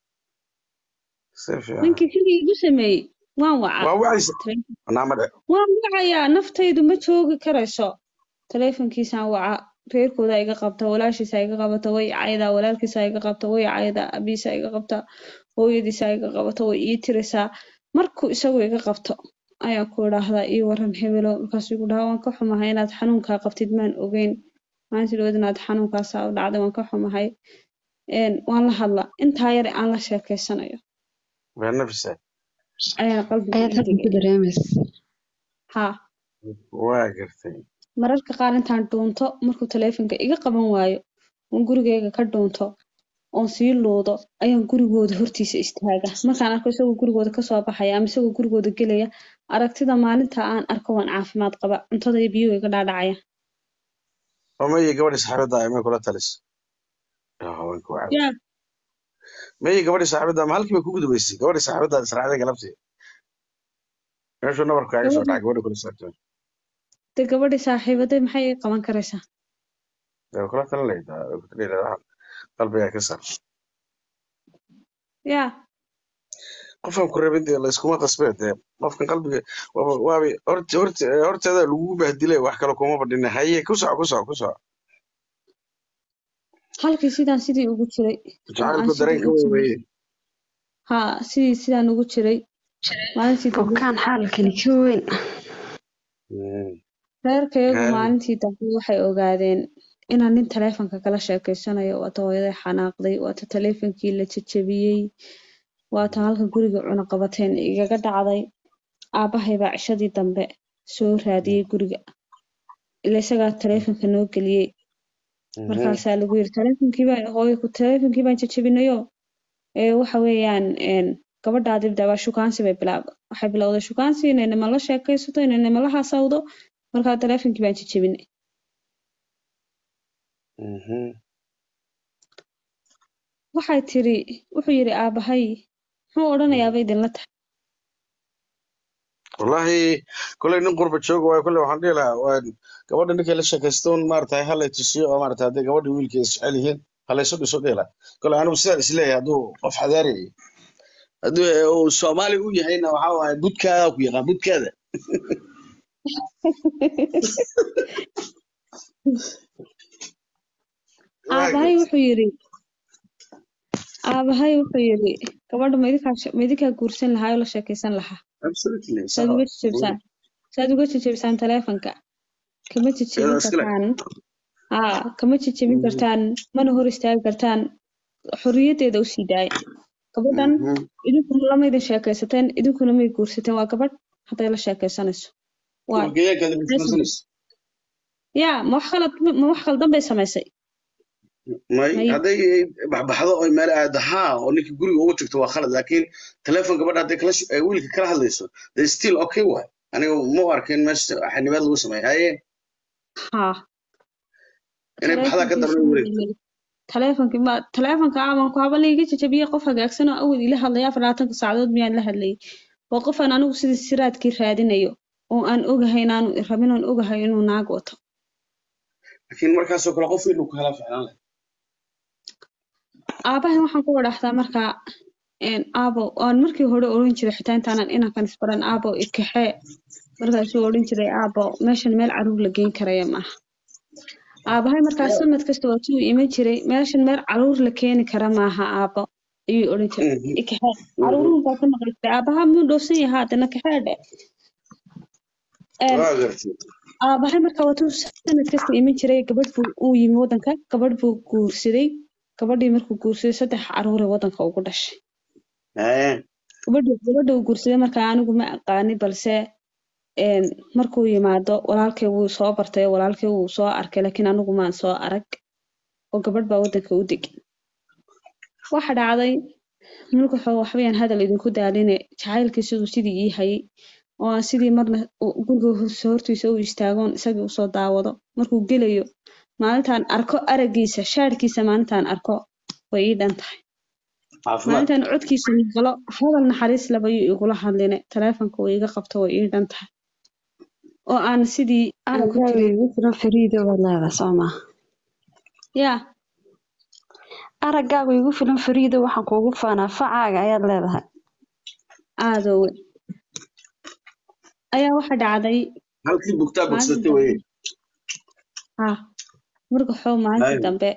si fiican ninkii sidii igu sameeyey waan wacaa waa wacaysa naama dhe waan wacayaa naftaydu ma joogi karayso taleefankiisaan wacaa reerkooda iga qabta walaashiisa iga qabata way caydaa walaalkiisa iga qabta way caydaa abiisa iga qabta hooyadiisa iga qabata way ii tirisaa markuu isagu iga qabto ayaan ku idhaahdaa ii waran hebelo markaasuu igu dhahaa waan ka xumahay inaad xanuunkaa qabtid maan ogeyn maalintii dhawaad inaad xanuunkaasaa u dhacday waan ka xumahay een, waan la hadla intaa yar aan la sheekeysanayo waa nafisa ayaan qalbiga ayaad ii hadda ku degay dareemaysa haa waa gartay mararka qaar intaan dhuunto markuu taleefanka iga qaban waayo oon gurigayga ka dhuunto oon sii luudo ayaan gurigooda hortiisa istaaga markaan arko isagoo gurigooda kasoo baxaya ama isagoo gurigooda gelaya aragtida maalinta aan arko waan caafimaad qaba cuntada iyo biyuhu iga dhaadhacaya oo mayi gabadhii saxaabadda ay may kula talis Yaa haweenka waa yaa mayi gabadhii saxaabadda ma halkii bay ku gudubaysay gabadhii saxaabadda israacday galabtii meeshuu nabarku kaaga soo dhacay gabadhii kula saabtan de gabadhii saaxiibaday maxay ii qaban karaysaa dee kula talin lahayd way ku tali lahayd qalbigaa ka sar yaa qofaan ku rabin dee layskuma qasbee dee qofkan qalbiga waaba waaba horta horta horteeda lagugu bahdilay wax kale kuma badhina haye ku soco ku soco ku soco halkii sidaan sidii ugu jiray oo aan jacaylku sidii dareenka u wey jiray weye haa sidii sidaan ugu jiray maalintii dambe bukaan xaalkani ka weyn reerkayagu Haa. maalintii dambe waxay ogaadeen inaan nin taleefanka kala sheekeysanayo waata hooyaday xanaaqday waata taleefankii la jajabiyey waata halka guriga cunaqabateen igaga dhacday aabbahay baa cishadii dambe soo raadiyey guriga ila isagaa taleefanka noo geliyey markaasaa lagu yiri taleefankii baan hooyo ku taleefankii baan jajabinayo ee waxa weeyaan een gabadhaadii dabaa shukaansi bay bilaab waxay bilowday shukaansi inay nima la sheekaysato inay nima la hasawdo markaa taleefankii baan jajabinay waxay tiri wuxuu yidhi aabahay muxuu odhanayaaba idinla tahay wallahi kolay nin qurba jooga waayo kolay waxaan dhihi lahaa waa gabadha ninkay la sheekaystoon maaragtay halay tusiyo oo maaragtay hadday gabadha wiilkeeda isjecel yihiin halaysu dhiso dhihi lahaa kolay anigu sidaan isleeyahay hadduu qof xadaariyay hadduu uu soomaali u yahayna waxaa waaye budkaada ku yaqaan budkaada aabahay wuxuu yidhi aabahay wuxuu yidhi gabadha ma idinkaa she- ma idinkaa guursan lahaa oo la sheekaysan lahaa absolutely saad uga jajabisaan saad uga jajabisaan taleefanka kama jajabin Iyadoo iskale. kartaan haa kama jajabin kartaan mana hor istaagi kartaan xorriyaddeeda usii daaya gabadhan idinkuna lama idin sheekaysateen idinkuna may guursateen waa gabadh hadday la sheekaysanayso waay yaa ma wax khalad ma wax khaldan bay samaysay may may hadday baxbaxdo oy meel aado haa oo ninkii guriga ugu tagto waa khalad laakiin telefoon gabadha hadday kala sh- ay wiilka kala hadlayso they still okay waay aniga ma u arkin meesha xanibaad lagu sameeyo haye haa inay baxdaa ka taleefonkii darna wareegto sidii taleefonkii ma taleefonka aman ku haba layga jajabiyey qof hagaagsan oo awal ila hadlaya afar labaatanka saacadood miyaan la hadlayay waa qof aan anigu sidii siraadkii raadinayo oo aan ogahay inaanu rabin oon ogahay inuu naag wato laakiin markaasoo kale qof inuu ku helaa ficlaan leh aabahay waxaan ku wadhaxdaa markaa een, aabo aan markii hore oran jiray xitaa intaanan inankan isbaran aabo ikaxee markaasuu oran jiray aabo meeshan meel caruur la geyn karaya maaha aabahay markaas sanad kasta waa tuu iman jiray meeshan meel caruur la keeni kara maaha aabo ayuu oran jiray Mhm, ikaxee mhm. caruuruhu baa ka maqlistay aabaha muu dhowsan yahaa haddana kaxee dhe Een, waa gartay aabahay marka waa tuu sanad kasta iman jiray gabadh buu uu yimi wadanka gabadh buu guursaday gabadhii markuu guursaday saddex caruuray wadanka ugu dhashay haye gabadha gabadha uu guursaday markaa anigu ma aqaani balse een, markuu yimaado walaalkay wuu soo bartay walaalkay wuu soo arkay laakiin anigu maan soo arag oo gabadh baa wadanka u degan waxa dhacday mulkaxoo waxbayaan hadal idinku daaline jacaylkii siduu sidii ii hayay oo aan sidii marna u- guriga hor- hortiisa u istaagoon isagii usoo daawado markuu gelayo maalintaan arko aragiisa shaadhkiisa maalintaan arko way ii dhan tahay caafimaad maalintaan codkiisa maqlo hadal naxariis laba yuu igula hadline taleefonka uu iga qabto way ii dhan tahay oo aan sidii aan ku aragaaga tiri igu filan fariida waad leedahay soo maa yaa araggaagu igu filan fariida waxaan kuugu faanaa facaaga ayaad leedahay aadowe ayaa waxa dhacday halkii bugtaa maalintii bogsatay weye dambe ha markaxoo maalintii haye dambe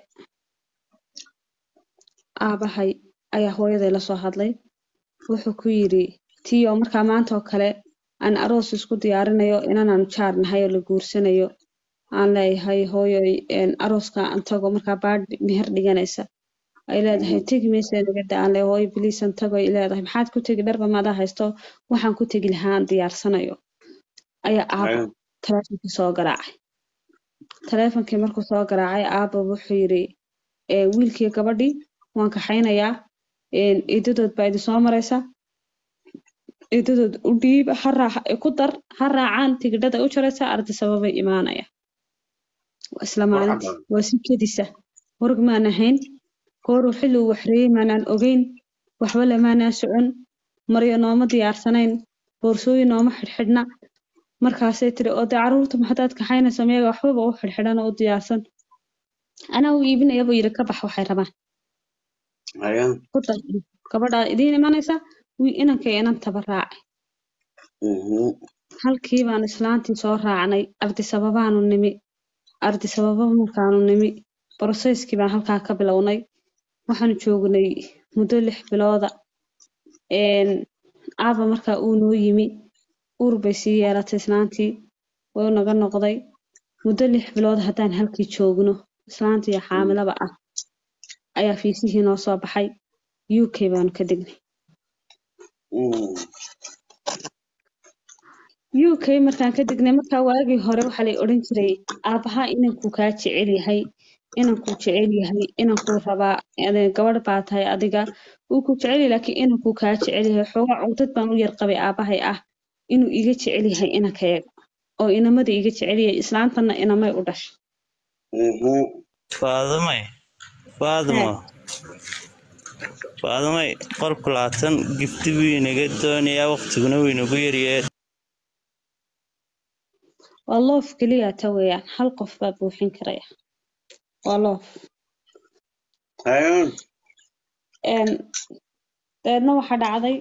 aabahay ayaa hooyaday lasoo hadlay wuxuu ku yidhi tiyo markaa maanta oo kale aan aroos isku diyaarinayo inanaan jaar nahay oo la guursanayo aan leeyahay hooyoy een, arooska aan tago markaa baadh meher dhiganaysa ay leedahay tegi maysa nagada aan leeyahay hooyo biliisan tago ay leedahay maxaad ku tegi dharba maadaa haysto waxaan ku tegi lahaa aan diyaarsanayo ayaa aabo haye taleefonkii soo garaacay taleefonkii markuu soo garaacay aabo wuxuu yidhi "Ee, wiilkii gabadhii waan kaxaynayaa een, eedadood baa idin soo maraysa eedadood u dhiib ha raac- ku dar ha raacaan tigidhada u jaraysa arday sababay imaanaya Waa isla war maalintii cadaan waa si kedisa warg maan ahayn gooruu xilli uu waxreeyey maanaan ogeyn waxba lamaanaan socon maryo nooma diyaarsanayn boorsooyin nooma xidhxidhna markaasay tiri oo dee caruurta maxadaad kaxaynaysa miyaga waxbaba u xidhxidhan oo u diyaarsan anaa u iibinaya buu yidhi ka bax waxay rabaan haye ku dar gabadhaa idiin imanaysa wii inankay inantaba raacay mhm. halkii baan islaantii soo raacnay ardi sababaanu nimi ardi sababa markaanu nimi broseskii baan halkaa ka bilownay waxaanu joognay muddo lix bilooda een, aaba markaa uu noo yimi uur bay sii yeelatay islaantii wuu naga noqday muddo lix bilood haddaan halkii joogno islaantii xaamilaba ah ayaa fiisihii noo soo baxay u k baanu ka degnay Mm. u k markaan ka degnay markaa waagii hore waxaa lay odhan jiray aabaha inankuu kaa jecel yahay inankuu jecel yahay inankuu rabaa ade- gabadh baa tahay adiga wuu ku jecel yahay laakiin inankuu kaa jecel yahay xoogaa cugdad baan u yar qabay aabahay ah inuu iga jecel yahay inankayaga oo inamada iga jecel yahay islaantana inamay u dhashay Mhm. faadamay faadmo faadamay qolku laatan gifti buu inaga doonayaa waqtiguna wuu inagu yaryahay waa loof keliya ta weeyaan hal qof baa buuxin karaya waa loof haye Een, dabeedna waxaa dhacday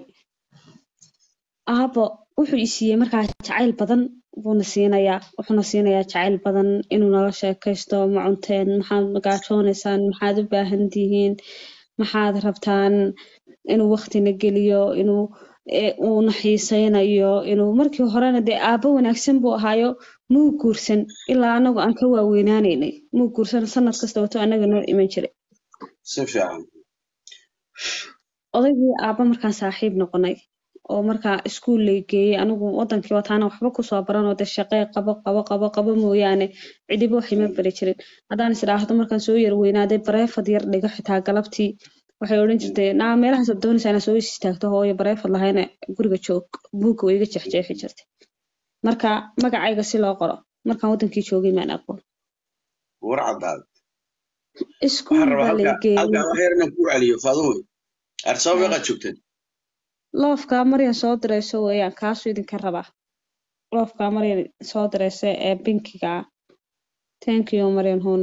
aabo wuxuu i siiyey markaa jacayl badan buuna siinayaa wuxuuna siinayaa jacayl badan inuu nala sheekaysto ma cunteen maxaad magaajoonaysaa maxaad u baahan tihiin maxaad rabtaan inuu waqtina geliyo inuu ee, uuna xiisaynayo inuu markii horena dee aabo wanaagsan buu ahaayo muu guursan ilaa anagu aan ka waaweynaanaynay muu guursan sanad kasta wato anaga noo iman jiray si fiican odaygii aabba markaan saaxiib noqonay oo markaa iskuul lay geeyey anigu wadankii wataana waxba kusoo baranoo de shaqee qabo qabo qabo qabo mooyaane cidiba wax ima bari jirin haddaan is idhaahdo markaan soo yar weynaaday bareefad yar dhigo xitaa galabtii waxay odhan jirtay naa meelahaas aad doonaysaa inaad soo is istaagto hooyo bareefad lahayna guriga joog buugga way iga jeexjeexi jirtay marka magacayga si loo qoro markaan wadankii joogay maan aqoon war caddaad iskuul waxaan rabaa baa lay halka geeyey halkan wax yar inaan ku celiyo faadumo arsaba meeqaad joogteen loofka maryan soo dirayso weeyaan kaasuu idinka rabaa loofka maryan soo diraysa ee binkiga ah thank you maryan huno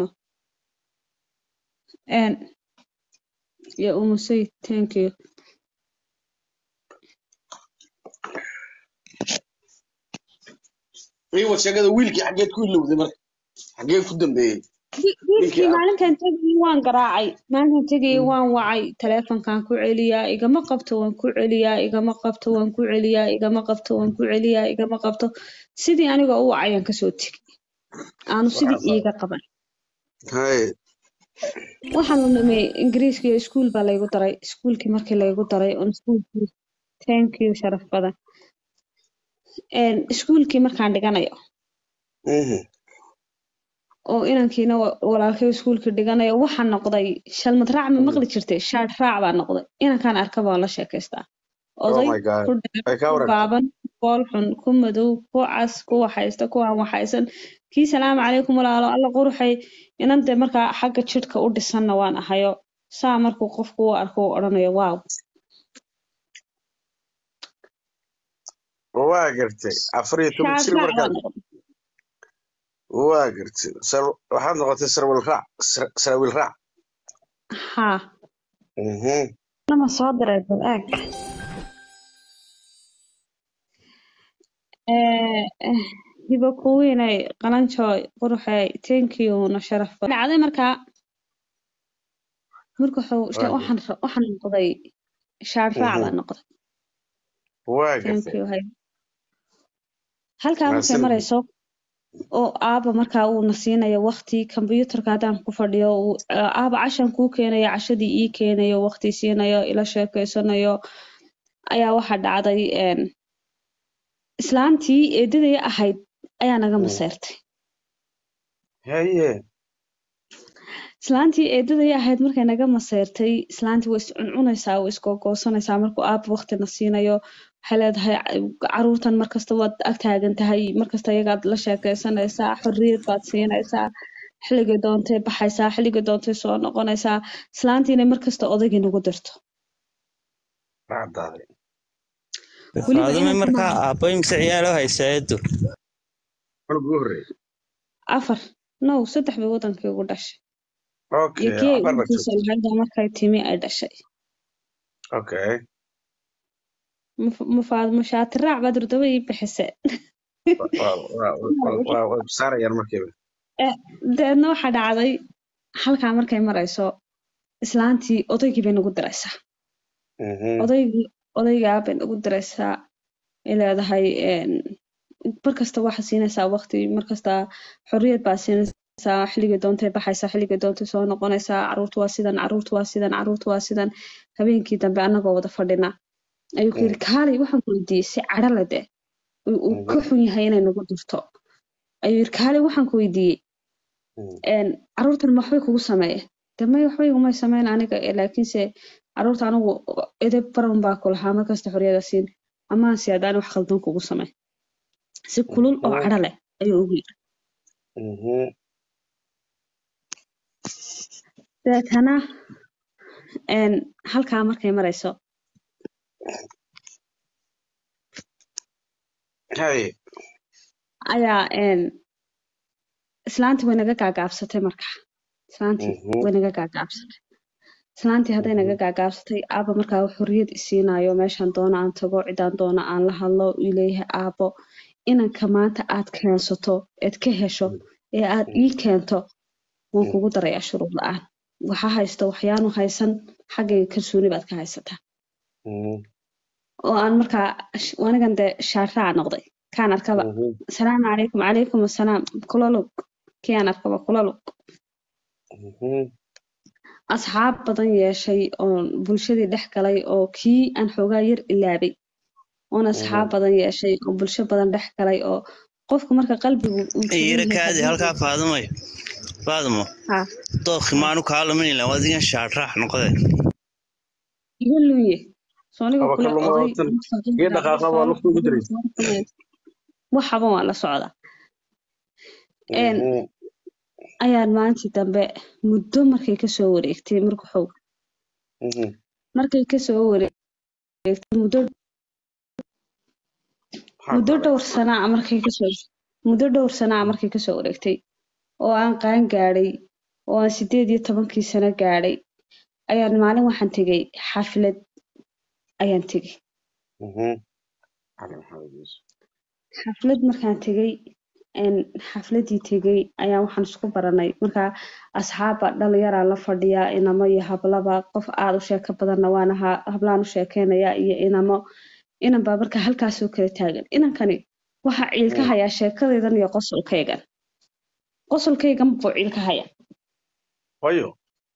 n iyo umusay thank you iwa sheegada wiilkii xaggeed ku ilowday marka xaggee ku dambeeyey Wi- wiilkii ninkii maalinkan tegayay waan garaacay maalinkan tegayay waan wacay taleefankaan ku celiyaa igama qabto waan ku celiyaa igama qabto waan ku celiyaa igama qabto waan ku celiyaa igama qabto sidii anigoo u wacayaan kasoo tegay aanu sidii iiga qaban haye waxaan u nimay ingiriiska iyo iskuul baa laygu daray iskuulkii markii laygu daray on iskuulkii thank you sharaf badan Een, iskuulkii markaan dhiganayo Mhm. oo inankiina wa- walaalkay iskuulkii dhiganayo waxaan noqday shalmad raac ma maqli jirtay shaadh raac baa noqday inankaan arka baan la sheekaystaa oh oday my god ku dheer ay ka ku warantay gaaban ku bool xun ku madow ku cas ku waxaysta ku aan waxaysan kii salaamu calaykum walaalo alla quruxay inan dee markaa xagga jidhka u dhisanna waan ahayo saa markuu qofku u arko uu odhanayo waaw waa gartay afar iyo toban shaadh jir raac baa markaad noqday waa gartay Sar- waxaad noqotay sarwil raac Sar- saraawiil raac haa Mhm. nama soo diray bal eeg Eh, eh, hiba kuwiinay qalanjooy quruxey thank you na sharaf badan dhacday markaa marka wuxuu waa waxaan ra- waxaan noqday shaadh raac Mhm. baa noqday waa thank gartay you hay halkaa markay mahadsanid marayso oo aaba markaa uuna siinayo waqti kombyuutarka haddaan ku fadhiyo uu eh, aaba cashan kuu keenayo cashadii ii keenayo waqti siinayo ila sheekeysanayo ayaa waxaa dhacday een, islaantii eedaday ahayd ayaa naga Mm. maseyrtay haye islaantii eedaday ahayd markay naga maseyrtay islaantii way iscuncunaysaa way isgoogoosanaysaa markuu aaba waqtina siinayo waxay leedahay "Ca- caruurtan markasta waad ag taagan tahay markasta iyagaad la sheekeysanaysaa xorriyad baad siinaysaa xilligay doontay baxaysaa xilligay doontay soo noqonaysaa islaantiina markasta odaygii nagu dirto waa caddaaday weliba faadume inanka markaa maaha aabbo imse ciyaalo haysaa eedo marka ugu horreeyay afar no saddex bay wadankii ugu dhashay iyo okay kii ay afar baad uurkiisa joogtay lahayd oo markay timi ay dhashay okay mufaadmo shaati raac baad hurdaba ii bixisee waa waa waa waa waa saarayaan markiiba Eh, deedna waxaa dhacday halkaa markay marayso islaantii odaygii bay nagu diraysaa Mhm. odaygii odaygaa bay nagu diraysaa ay leedahay een, markasta waxaa siinaysaa waqti markasta xorriyad baa siinaysaa xilligay doontay baxaysaa xilligay doontay soo noqonaysaa caruurtu waa sidan caruurtu waa sidan caruurtu waa sidan habeenkii dambe annagoo wada fadhina ayuu ku yidhi kaalay waxaan ku weydiiyey si cadho leh dee uu uu ka Mhm. xun yahay inay nagu dirto ayuu yidhi kaalay waxaan ku weydiiyey Mhm. een, caruurtan ma waxbay kugu sameeyeen de may waxba igumay sameyn aniga eh, laakiinse caruurta anigu edeb baran baa ku lahaa markasta xorriyada siin amaan si haddaan wax khaldan kugu samey si kulul oo Mhm. cadho leh ayuu ugu yidhi Mhm. deetana een, halkaa markay marayso haye ayaa een, islaantii way naga gaagaabsatay marka islaantii Mhm. way naga gaagaabsatay islaantii hadday naga Mhm. gaagaabsatay aaba markaa uu xorriyad isiinayo meeshaan doono aan tago cidaan doono aan la hadlo uu leeyahay aabo inanka maanta aad keensato eed ka hesho ee aad ii keento waan Mhm. kugu darayaa shuruud la-aan waxa haysto waxyaanu haysan xaggayga kalsooni baad ka haysataa Mhm. oo aan markaa sh- anigan dee shaarraac noqday kaan arkaba Mhm. asalaamu calaykum calaykum assalaam kula lug kii aan arkaba kula lug Mhm. asxaab badan yeeshay oo bulshadii dhex galay oo kii aan xoogaa yar ilaabay oon asxaab badan yeeshay oo bulsho badan dhex galay oo qofka marka qalbigu uu jaban iyara yahay kaadi haddii halkaa faadumayo faadumo ha dookhi maanu kaa luminila wadigan shaarraax noqode iga lunye sooniga aba kule ka luma oday watan mustaqil iyo baa dhaqaaqa baa lugta ugu diraysa waxaba waa la socda een ayaan maalintii dambe muddo markay kasoo wareegtay markuxow markay kasoo wareegtay muddo muddo dhowr sanaa ah markay kasoo muddo dhowr sanaa ah markay kasoo wareegtay oo aan qaan gaadhay oo aan sideed iyo tobankii sano gaadhay ayaan maalin waxaan tegay xaflad ayaan tegay xaflad markaan tegay een xafladii tegay ayaa waxaan isku baranay markaa asxaabba dhalinyaraa la fadhiyaa inamo iyo hablaba qof aada u sheeko badanna waan ahaa hablaan u sheekeynaya iyo inamo inan baa markaa halkaasoo kala taagan inankani waxaa ciil ka hayaa sheekadaydan iyo qosolkaygan qosolkaygan buu ciil ka haya wayo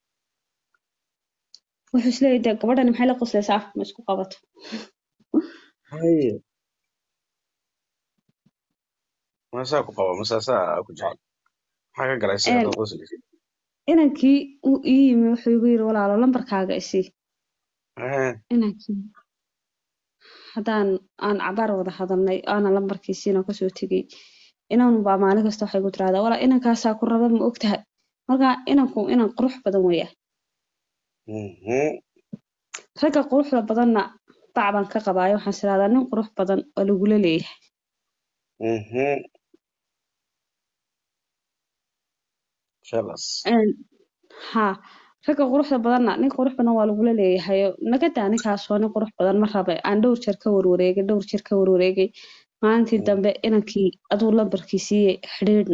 wuxuu isleeyahay dee gabadhani maxay la qoslaysaa afka ma isku qabato haye masaa ku qaba masaasaa ku jecel maxaa ka galay sida Een, dad qoslaysa inankii uu ii yimi wuxuu igu yiri walaalo lambarkaaga isii Eh, inankii haddaan aan cabaar wada hadalnay aana lambarkiisiina kasoo tegay inan baa maalin kasta waxay ku tiraahdaa walaa inankaasaa ku raba ma ogtahay marka inanku inan qurux badan weeya mhm. ragga quruxda badanna bac baan ka qabaayo waxaan is iraahdaa nin qurux badan oo lagula leeyahay Mhm. Jealous. Een, haa ragga quruxda badanna nin qurux badan waa lagula leeyahay naga daa ninkaasoo nin qurux badan ma rabe aan dhowr jeer ka warwareegay dhowr jeer ka warwareegay maalintii Mm. dambe inankii aduu lambarkii siiyey xidhiidhna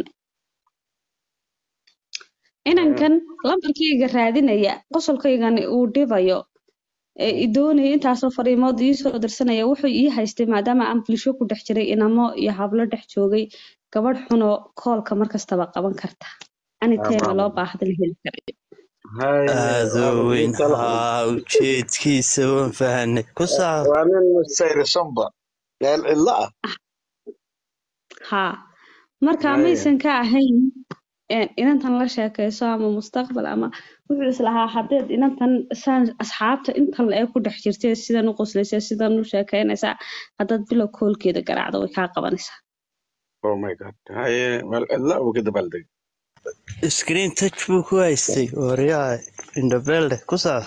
inankan lambarkayga raadinaya qosolkaygan uu dhibayo ee i doonaya intaasoo fariimood iisoo dirsanaya wuxuu ii haystay maadaama aan bulsho ku dhex jiray inamo iyo hablo dhex joogay gabadh xunoo koolka markastaba qaban karta aniteema loo baahda la heli karayo Haye, aadoo waa weyn inta la- haa ujeedkiisa waan fahanay ku saab waa nin sayrisanba meel cidlo ah haa marka Haya. maysan ka ahayn een, inantan la sheekayso ama mustaqbal ama wuxuu islahaa haddeed inantan saan asxaabta intan la ee ku dhex jirtay sidan u qoslaysa sidan u sheekaynaysaa haddaad bilow koolkeeda garaacdo way kaa qabanaysaa oh my god haye meel cidlo ah buu ka dabaaldegay screen touch buu ku haystay waryaa indhabelde ku saab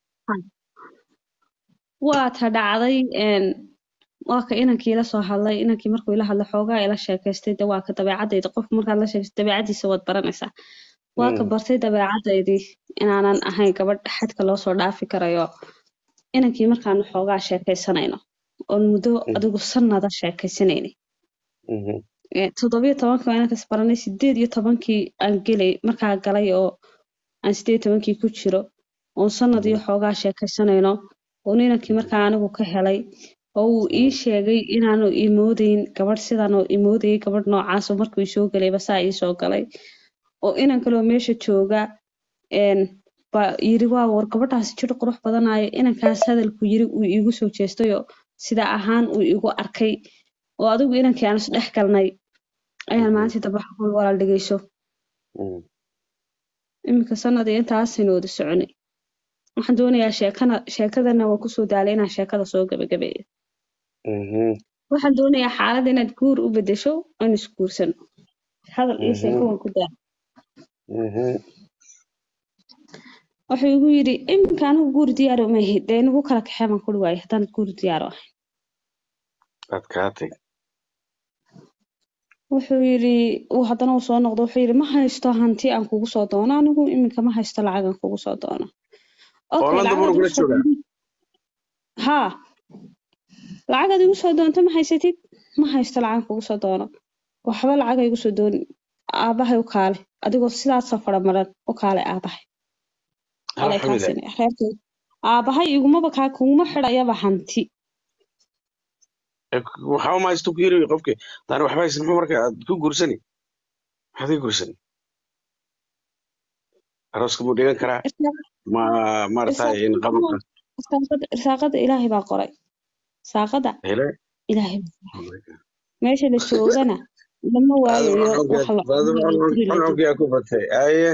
waa ta dhacday een, waa ka inankii la soo hadlay inankii markuu ila hadlay xoogaa ila sheekaystay de waa ka dabeecadayda qofka markaad la sheekaysto dabeecadiisa waad baranaysaa waa ka Mm. bartay dabeecadaydii inaanan ahayn gabadh xadka loo soo dhaafi karayo inankii markaanu xoogaa sheekaysanayno oon muddo Mm. adigu sanada sheekaysanayna Mhm. toddobiyo tobankii waa inankas baranay sideed iyo tobankii aan gelay markaa galay oo aan sideed iyo tobankii ku jiro oon sanad iyo xoogaa sheekaysanayno oon inankii markaa anigu ka helay oo uu ii sheegay inaanu imoodeyn gabadh sidan oo imoodayay gabadh noocaasoo markuu isoo galayba saa ii soo galay oo inan kaloo meesha jooga een baa yiri waa war gabadhaasi jir qurux badanayo inankaas hadalku yiri uu iigu soo jeestayoo sida ahaan uu igu arkay oo adigu inankii aan isdhex galnay ayaan Mhm. maalintii dambe waxaan ku yiri, walaal dhegeyso Mm. iminka sanad iyo intaasaynu wada soconay waxaan doonayaa sheekana sheekadana waan kusoo daalay inaan sheekada soo gabagabeeyo Mhm. waxaan doonayaa xaalad inaad guur u bedesho aan isguursano hadal iyo sheeko Mhm. waan ku daal Mhm. wuxuu igu yidhi iminka anigu guur diyaaro ma ahayd dee inagu kala kaxee baan kuri waayay haddaan guur diyaaro ahay Aad kaa tag wuxuu yidhi uu haddana uu soo noqdo wuxuu yidhi ma haysto hanti aan kugu soo doono anigu iminka ma haysto lacag aan kugu soo doono Okay, Hollanda lacag buu aad igu nagula soo joogaa? doonto- haa lacag aad igu soo doonto ma haysatid ma haysto lacag aan kugu soo doono waxba lacag ha igu soo doonin aabahay u kaale adigoo sidaasoo fara maran u kaale aabahay alay alxamdulilah kaasina reerkay aabahay igumaba kaa kuguma xidhayaba hanti waxba ma haysto ku yiri qofki daan waxba haysan muxuu marka aad ku guursani maxaad ka guursani arooska buu dhigan karaa ma maaragtay in qabanka irsaaqada irsaaqada ilaahay baa qoray saaqada hele ilaahay meesha la joogana lama waayayo wax la cunayo guri la joogo cuncunkii ku batay aye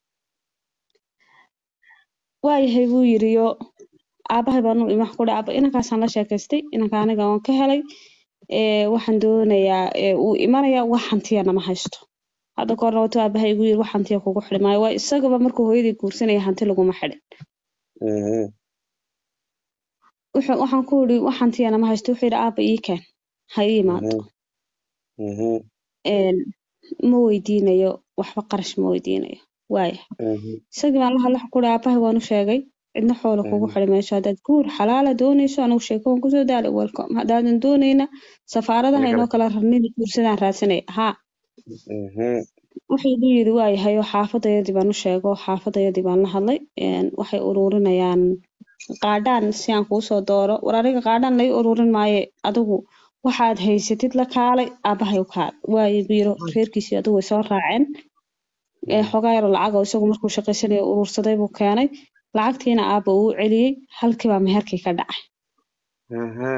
waayahay buu yiri yo aabahay baan u imax ku dhaca "Aabba, inankaasaan la sheekaystay inanka aniga waan ka helay ee waxaan doonayaa ee uu imanaya wax hantiyana ma haysto hadda kahorna watuu aabahay igu yiri wax hantiya kugu xidhi maayo waa isagaba markuu hooyadii guursanaya hanti laguma xidhin Mhm, wuxuu waxaan ku yidhi wax hantiyana ma haysto wuxuu yidhi aabba ii keen ha ii imaado mhm, mhm, een ma weydiinayo waxba qarash ma weydiinayo waaya mhm, isagii baan la hadla ku yidhi aabahay waan u sheegay cidna xoola kugu Mhm. xidhi mayso haddaad guur xalaala doonayso anigu sheeko waan kusoo daalay welcome haddaadan doonayna safaaradaha Aniga- inoo kala rarnida guursadaan raadsanaya haa mhm, wuxuu igu yidhi waayahay oo xaafadayadii baan u sheego xaafadayadii baan la hadlay een waxay ururinayaan qaadhaan si aan kuusoo dooro war aniga qaadhaan lai ururin maaye adigu waxaad haysatid la kaalay aabahay u kaal waayo igu yiri reerkiisii adigu way soo raaceen ee xogaa yaroo lacag oo isagu markuu shaqaysanayo urursaday buu keenay lacagtiina aabba uu celiyey halkii baa meherkii ka dhacay mhm,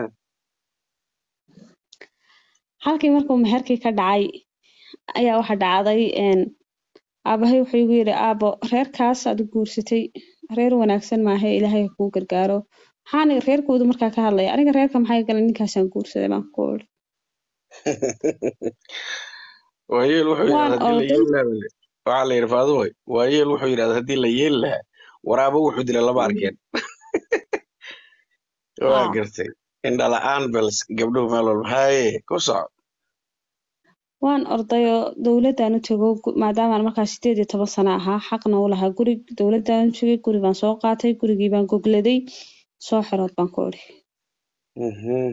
halkii markuu meherkii ka dhacay ayaa waxa dhacday een aabahay wuxuu igu yidhi aabo reerkaas aad u guursatay reer wanaagsan maahe ilaahay ha kuu gargaaro maxaan reerkoodu markaa ka hadlaya aniga reerka maxay galan ninkaasaan guursaday baan ku iri waayeel wuxuu Waan yidhahda haddii la orday. yeeli lahaa waxaa la yidhi faaduway waayeel wuxuu yidhahda haddii la yeeli lahaa waraabo wuxuu dila lama arkeen waa Ah. gartay indhala-aan bals gabdhuhu meel walba haye ku soco waan ordayoo dowladaan u tego gu- maadaamaan markaa sideed iyo toban sano ahaa xaqna u lahaa guri dowladaan u tegay guri baan soo qaatay gurigii baan gogladay soo xirood baan ku iri Mhm,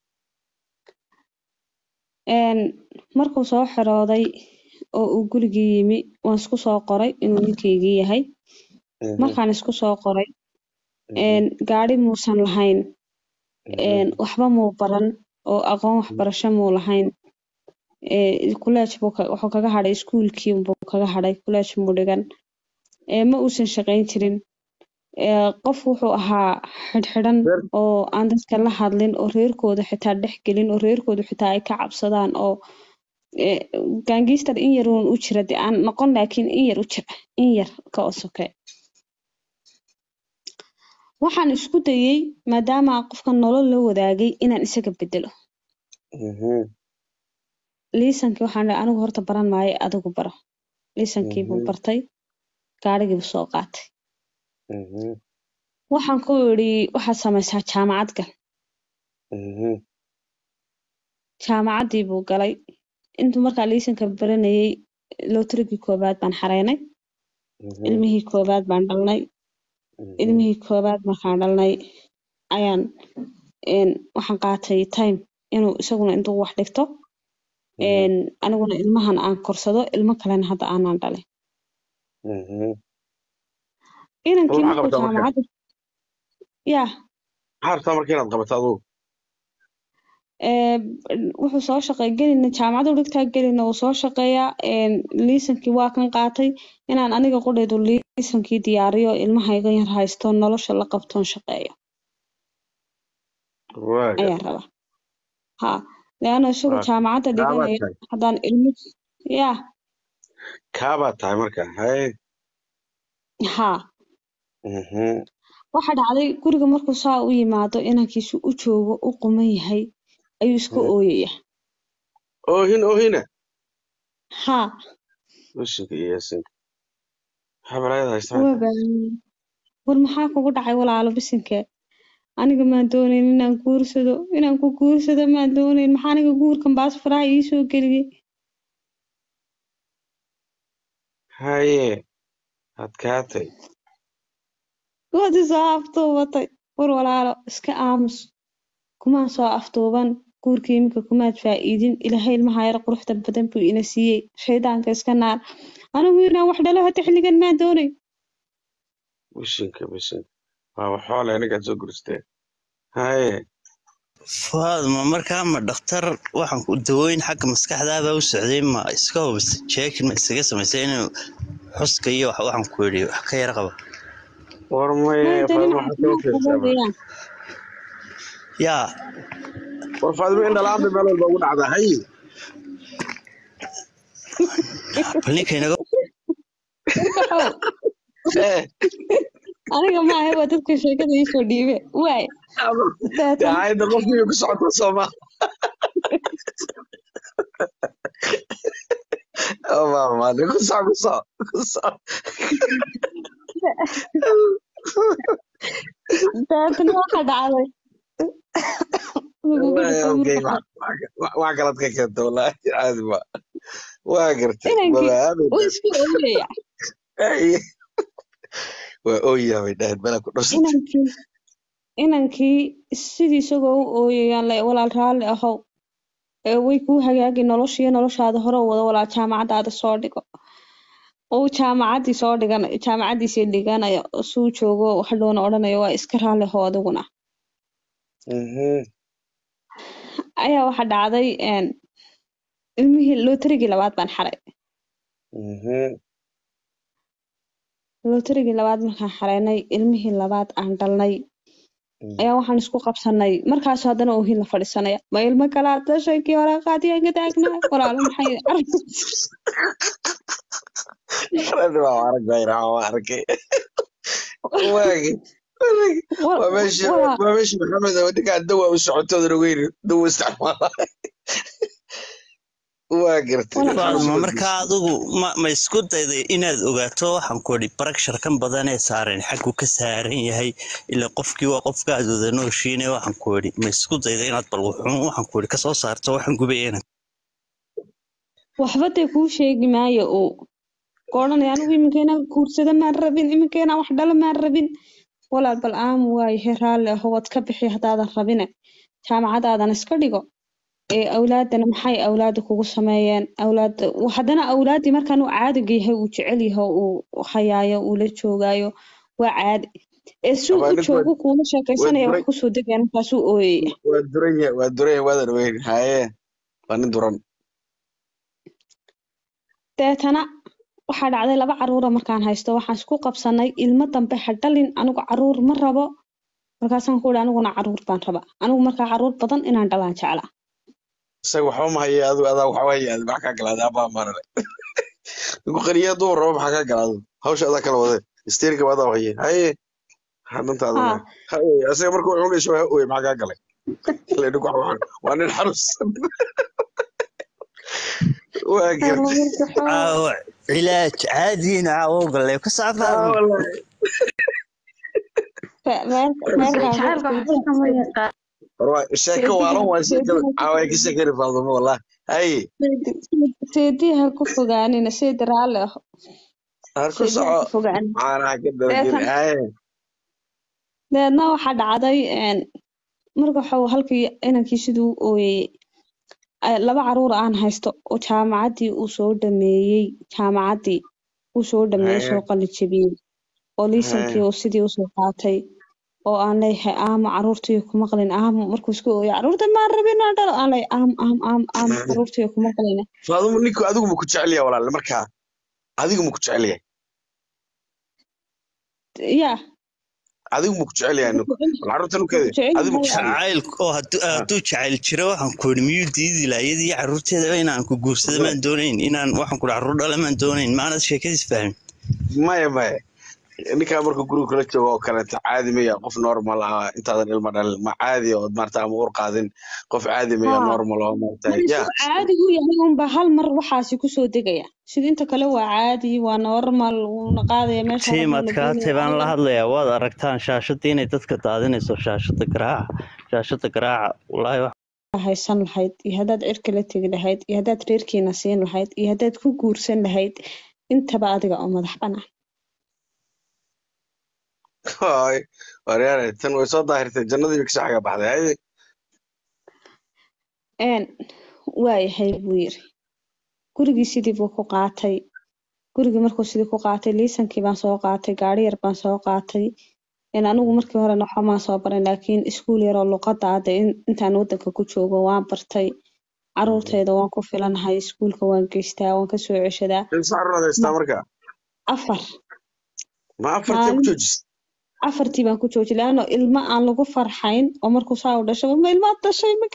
een markuu soo xirooday oo uu gurigii yimi waan isku soo qoray inuu ninkaygii yahay mhm, markaan isku soo qoray mhm, een gaari muusan lahayn mhm, een waxba muu baran oo aqoon waxbarasho muu lahayn ee kuleej buu ka- wuxuu kaga hadhay iskuulkii buu kaga hadhay kuleej muu dhigan ee ma uusan shaqayn jirin ee qof wuxuu ahaa xidhxidhan Reer- oo aan dadka la hadlin oo reerkooda xitaa dhex gelin oo reerkooda xitaa ay ka cabsadaan oo ee gaangiistar in yar uun u jira dee aan noqon laakiin in yar u jira in yar ka oo soke waxaan isku dayay maadaama qofka nolol la wadaagay inaan isaga bedelo mhm, liisankii waxaan dhahay anigu horta baran maayo adigu baro liisankii buu Mhm. bartay gaadhigii buu soo qaatay mhm, waxaan ku idhi waxaad samaysaa jaamacad gal mhm, jaamacaddii buu galay intuu markaa liisanka baranayay lootarigii koowaad baan xareynay mhm, ilmihii koowaad baan dhalnay mhm, ilmihii koowaad markaan dhalnay ayaan een, waxaan qaatay time inuu isaguna intuu wax dhigto een, aniguna ilmahan aan korsado ilmo kalena hadda aanan dhalin mhm. inankii maxaa markuu qabtaa marka? jaamacadda yaa maxaa rabtaa marka inaad qabato adugu ee, wuxuu soo shaqeey gelina jaamacadda u dhigtaa gelina uu soo shaqeeyaa een, liisankii waa kan qaatay inaan aniga qudhaydu liisankii diyaariyo ilmahayga yar haysto nolosha la qabtoon shaqeeyo waaga ayaan rabaa ha leanna isagu Waa- jaamacadda kaabaad dhiganayo tahay haddaan ilmo yaa kaabaad tahay marka haye ha Mhm, waxa dhacday guriga markuu saa u yimaado inankiisu u joogo u quman yahay ayuu iska Mm. ooyaya oohin oohina ha ushinka iyo yaasinka maxaa balaayada haystaa waa baahan war maxaa kugu dhacay walaalo bisinke aniga maan doonayn inaan guursado inaan ku guursado maan doonayn maxaa aniga guurkan baas faraha ii soo geliyey haye adkaatay waad isoo aftuubatay war walaalo iska aamus kumaan soo aftuuban guurkii iminka kumaad faa'iidin ilaahay ilmaha yar quruxda badan buu ina siiyey shaydaanka iska naar anigu inaan wax dhalo hata xilligan maan doonayn ushinka bishinka waa waxoole ninkaad soo gursteen haye faadma markaa ma dhakhtar waxaan ku dawooyin xagga maskaxdaaba u socday ma iska hubisa jeekin ma isaga samaysay inuu xuska iyo wax waxaan ku yidhi wax ka yara qaba war maye maanta nin faadma waxaad soo caafimaad qaba fiirsaa weeyaan yaa war faadimo in dhalaan bay meel walba ugu dhacdaa hay bal ninka inaga Waxow, Eh, aniga maaha waa dadka sheekada iisoo dhiibe waay dee daatan hayda qofkii ku socota sooma maamane ku soc ku soc ku soc daatan waxa dhacday lagugu Wallahi, dhufay okay, marka wax wax- wax kalaad ka keenta wallaahi caadi ma waa gartay inankii maba uu isku ooyaya aamin waa ooyaa bay dhahayd bala ku dhasatay inankii inankii sidii isagoo u ooyayaan le walaal raalli ahow ee way kuu hagaagi noloshiyo noloshaada hore u wada walaal jaamacadaada soo dhigo uu jaamacaddii soo dhigan jaamacaddiisii dhiganaya suu joogo hadhowna odhanayo waa iska raalli ahow adiguna Mhm, ayaa waxa dhacday een, ilmihii lootarigii labaad baan xaray mhm. lootarigii labaad markaan xaraynay ilmihii labaad aan dhalnay Mm. ayaa waxaan isku qabsanay markaas haddana oohin la fadhiisanaya ma ilmo kalaa dashay kii hore qaadiyaan ka taagnaa walaalo maxay Rani waa arag bayra waa arkay waagi waa meeshii walaa waa meeshii maxamed oo ninkaa dawa u socotoodan ogeyn dawa isticmaala waa gartay Walaal, faadma Maxamed markaa adigu ma ma isku dayday inaad ogaato waxaan ku idhi barakshar kan badan ee saaran xaggu ka saaran yahay ilaa qofkii waa qofka aad wada nooshiine waxaan ku idhi ma isku dayday inaad bal wuxuun waxaan ku idhi kasoo saarto waxaan gubayena waxba dee kuu sheegi maayo uu ka odhanaya anigu iminkeena guursada maan rabin iminkeena wax dhala maan rabin walaal bal aamu waayahe raalli aho waad ka bixi haddaadan rabine jaamacadaadan iska dhigo ee awlaadana maxay awlaada kugu sameeyeen awlaada haddana awlaadii markaan uu caadiga yahay uu jecel yahay uu hayaayo uu la joogaayo waa caadi ee suu Abaa u ninku joogo kuula sheekaysanaya wax duray- kusoo degaya markaasuu ooyaya waa duran yahay waa duran yahay waadan ogeyn haye waa nin duran deetana waxaa dhacday laba caruura markaan haysto waxaan isku qabsanay ilmo dambe ha dhalin anigu caruur ma rabo markaasaan ku ihi aniguna caruur baan rabaa anigu markaa caruur badan inaan dhalaan jeclaa isaga waxba ma haya adu adaa waxba haya adi maxaa kaa galaaday abaa maarale ninku qaniya dumar rabo maxaa kaa galaado hawsha adaa kala wade isteerika adaa haye haye maxaa dantaada haa waa haye isaga markuu cunayso waa oy maxaa kaa galay Ilaa ninku wax- wax- waa nin xanuunsan waa gartay caawa cilaaj caadiina caawa galee ka Ah, saafaadma wallahi. jacaylka waxba kama yaqaan War waa- sheeko waalan waa sheekada caawa ay ka sheekani faadumo wallahi haye seediha ku fogaanina seedi raalli aho har ku seediha soco ku fogaanin caanaha ka dabageli deetan haye deedna waxaa dhacday een, marka waxuu halkii inankii siduu u ooyayey ay- laba caruur aan haysto oo jaamacaddii uu soo dhameeyey jaamacaddii uu soo dhameeyey haye soo qalin jebiyey oo liisankii haye uu sidii usoo qaatay oo aan leeyahay aamo caruurtii kuma qalin aamo markuu iska ooyay caruurta maan rabin aan dhalo aan leeyahay aam aam aam aam caruurtii kuma qalin faadumo ninku adigu ma ku jecel yahay walaal markaa adigu ma ku jecel yahay yaa adigu ma ku jecel yahay ninku bal carruurta ninkeeda jecel adigu ma ku yahay jecel yahay jacayl oo hadduu Ah, hadduu jacayl jiro waxaan ku idhi miyuu diidi lahaa iyadii carruurteeda inaan ku guursado maan doonayn inaan waxaan ku idhi carruur dhala maan doonayn maanad sheekadiis fahmin maya maya ninkaa markuu guriga kula joogo oo kaleeto caadi maya qof normal ah intaadan ilma dhalin ma caadi oo maarata ama ur qaadin qof caadi maya haa normal oo maarata ma ya isuu caadi u yahay unba hal mar waxaasi kusoo degaya sida inta kale waa caadi waa normal wuuna qaadaya meesha rabuu tiimad la kaatay geynaya baan la aniga hadlayaa waad aragtaan shaashadii inay dadka daadinayso shaashada garaaca shaashada garaaca wallaahi wax haysan lahayd iyo haddaad cirka la tegi lahayd iyo haddaad reerkiina siin lahayd iyo haddaad ku guursan lahayd intaba adiga oo madax banaan Hooy, waryaare tan way soo daahirtay jannadii bay kasoo xaga baxday haye een waayahay buu yiri gurigii sidii buu ku qaatay gurigii markuu sidii ku qaatay liisankii baan soo qaatay gaari yar baan soo qaatay een anigu markii hore waxba maan soo barin laakiin iskuul yar oo luqadda hadda in- intaan wadanka ku joogo waan bartay caruurtayda waan ku filanahay iskuulka waan geystaa waan kasoo ceshadaa imse carruur haystaa ma marka afar ma afartii ku maalin joojis afartii baan ku joojiyay laano ilmo aan lagu farxayn oo markuu saa u dhashay ma ilmaad dhashay ma gara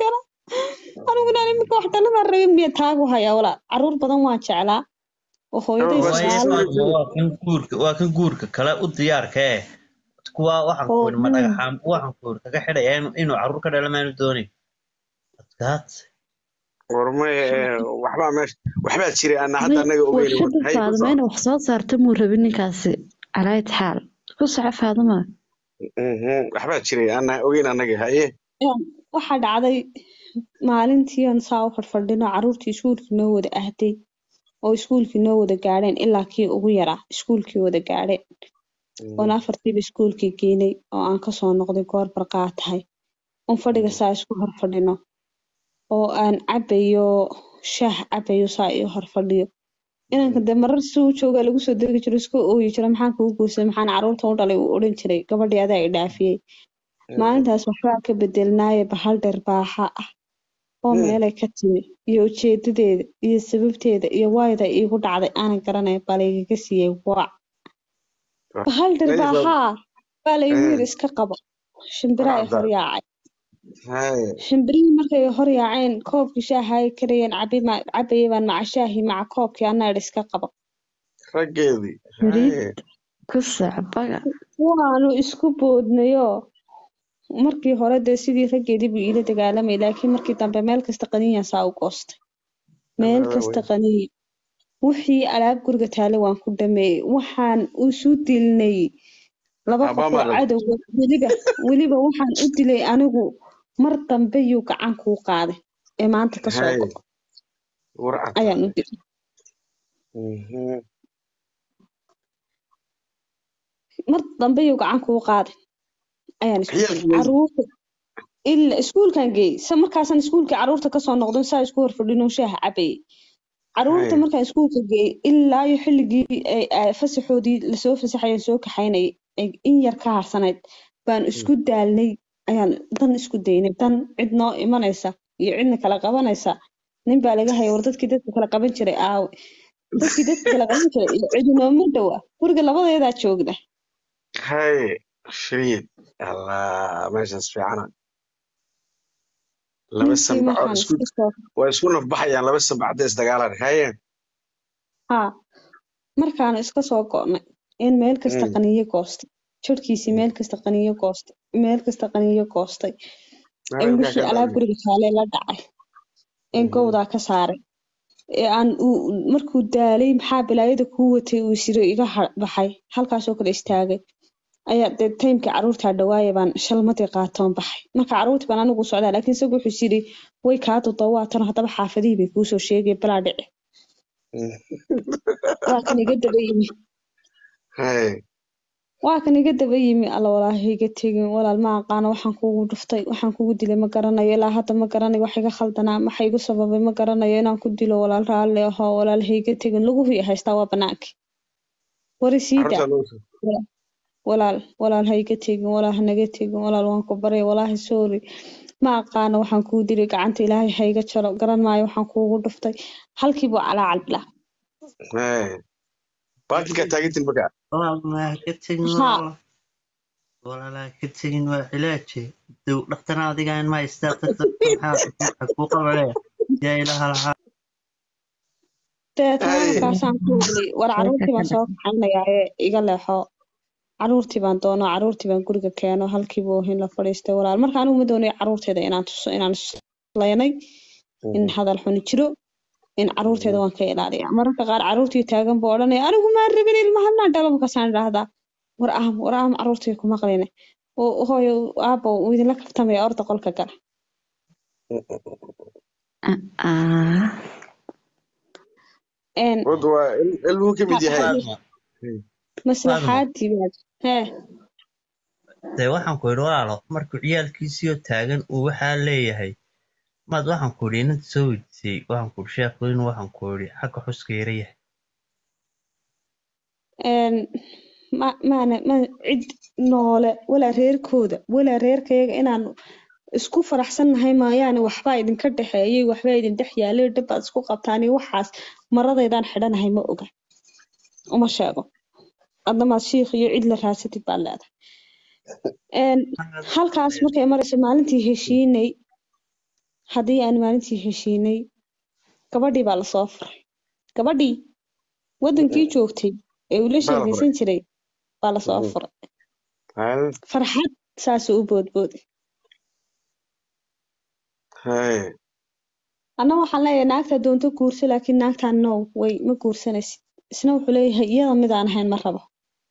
aniguna iminka wax dhalada rabin miya taagu hayaa walaal caruur badan waan jeclaa oo hooyaday Waa waaye sagaal Fatima waa kan guurka waa kan guurka kale u diyaarka eh kuwa waxaan ku oo yidhi ma dhagaxaan waxaan ku yidhi kaga xidhaya inuu inuu carruur ka dhalo maanu doonin adkaad warmay waxbaa meesha waxbaa jiray ana hadda anaga ogeyn warshada hay ku faadimo soo inuu wax soo saarta muu rabin ninkaasi calaayad xaal ku soco faadimo Mhm, waxbaa jiray ana ogeyn anaga haye Een, waxaa dhacday maalintii aan saa u fadhfadhino caruurtii iskuulkii noo wada ahday oo iskuulkii noo wada gaadheen ilaa kii ugu yaraa iskuulkii wada gaadheen oon afartiiba iskuulkii geynay oo aan kasoo noqday goor barqaa tahay oon fadhiga saa isku hor fadhino oo aan cabayo shaah cabayo saa iyo hor fadhiyo inanka dee marar si uu joogaa lagu soo degi jiro iska ooyi jira maxaan kugu guursaday maxaan caruurta u dhalay uu odhan jiray gabadhii adaa i dhaafiyey maalintaas waxbaa ka bedelnaaye bahal dheer baaxa ah oo meelay ka timi iyo ujeedadeeda iyo sababteeda iyo waayda iigu dhacday aanan garanay baa laygaga siiyey wac bahal dheer baaxaa baa laygu yiri iska qabo shimbiraa ay hor yaacay haye shimbirihii markay hor yaaceen koobkii shaaha ay karayeen cabi- cabayay baan maca shaahii maca koobkii anaa idhi iska qabo raggeedii Fariid. haye ku soco baga waanu isku boodnayoo markii hore dee sidii raggeedii buu iila dagaalamay laakiin markii dambe meel kasta qaniyan saa u goostay meel Alla kasta wey. qaniya wixii alaab guriga taale waan ku dhameeyey waxaan isu dilnay laba qof oo Abaamada. cadowga weliba weliba waxaan u dilay anigu mar dambe yuu gacan kuu qaaday ee maanta ka soo Haye. go'o warcad ayaan u dilay Mhm. mar dambe yuu gacan kuu qaaday ayaan isku Ciyaalkii dilay wey. caruurta ila iskuulkan geeyey sa markaasaan iskuulkii caruurta kasoo noqdon saa isku horfadhinoo shaaha cabayay caruurta Haye. markaan iskuulka geeyey ilaa iyo xilligii ay ay fasaxoodii lasoo fasaxayan soo kaxaynayay ay in yar ka harsanayd baan isku daalnay ayaan dan isku daynay dan cid noo imanaysa iyo cidna kala qabanaysa nin baa laga haya war dadkii dadka kala qaban jiray aawe dadkii dadka kala qaban jiray iyo cidi nooma dhowa guriga labadeedaa joogna haye shiriid allah meeshaas fiicana laba ninkii sanbac oo markaan isku iska soo waa isku nafbaxayaan laba sanbac hadday isdagaalaan haye haa markaanu iska soo go'nay in meel kasta Mm. qaniyo goostay jirhkiisii meel kasta qaniyo goostay meel kasta qaniyo goostay ee Maalinkaa wixii ka alaab dhacday. guriga kaalee la dhacay ee Mhm. gowdaa ka saaray ee aan uu- markuu daalay maxaa bilaayada kuu watay uu isiro iga ha- baxay halkaasoo kale istaagay ayaa dee taymkii caruurtaa dhawaaya baan shalmadii qaatoon baxay marka caruurtii baan anigu socdaa laakiin isagu wuxuu is yidhi way kaa dudawaatan haddaba xaafadihii bay kuusoo sheegay balaa dhici Mhm. waa kan iga daba yimi haye waa kan iga daba yimi alla walaahi iga tegin walaal ma aqaano waxaan kugu dhuftay waxaan kugu dilay ma garanayo ilaa hadda ma garanayo wax iga khaldanaa waxa igu sababay ma garanayo inaan ku dilo walaal raalle aho walaal ha iga tegin laguhu i haystaa waa banaankii wari siida carruurtaa loo soo walaal walaal ha iga tegin walaal ha naga tegin walaal waan ku baryay walaahi sorry ma aqaano waxaan kugu dilay gacanta ilaahay ha iga jaro garan maayo waxaan kugu dhuftay halkii buu calaacal bilaa haye baakinkaa taagintin markaa walaalaa ka tegin Haa. walaala walaalaa ka tegin waa cilaaje dow dhaktana adigaan ma haystaa dadka maxaa kuu qabanaya yaa ilaha lahaa deetana Ay. markaasaan ku hadlay war caruurtii baan soo kaxaynayaa ee iga leexo caruurtii baan doono caruurtii baan guriga keeno halkiibu hin la fadhiistay walaal marka anigu ma doonayo caruurteeda inaan tuso inaan islaynay in hadal xuni jiro in caruurteeda waan ka ilaaliya mararka qaar caruurtii taagan buu odhanaya anigu maa rabin ilmaha maa dhalo markaasaan idhaahdaa war aam war aam caruurtii ku maqline oo hooyo aabbo wuu idinla kaftamaya orda qolka gala ah een wad waa il- ilmuhu ka mid yahay Faadma, maslaxaadii baad hee dee waxaan ku yidhi walaalo markuu ciyaalkiisiioo taagan uu waxaa leeyahay maad waxaan ku yidhi inanta soo weydiisay waxaan ku yidhi sheekhu inuu waxaan ku yidhi xagga xuska yara yahay een ma maana ma cid noole walaa reerkooda walaa reerkayaga inaan isku faraxsannahay maayaane waxbaa idinka dhexeeyay waxbaa idin dhex yaalay dhabaad isku qabtaan iyo waxaas maradaydaan xidhanahay ma oga uma sheego adnamaad shiikh iyo cid la raasatid baad leedahay een halkaas markay marayso maalintii heshiinay haddii aan maalintii heshiinay gabadhii baa lasoo furay gabadhii wadankii joogtay ee uu la baa la furay sheekaysan jiray baa lasoo Mhm. furay Haye. farxad saasuu u boodbooday Haye. anna waxaan leeyahay naagta doonto guurso laakiin naagtaan no way ma guursanaysid isna wuxuu leeyahay iyada mid aan ahayn ma rabo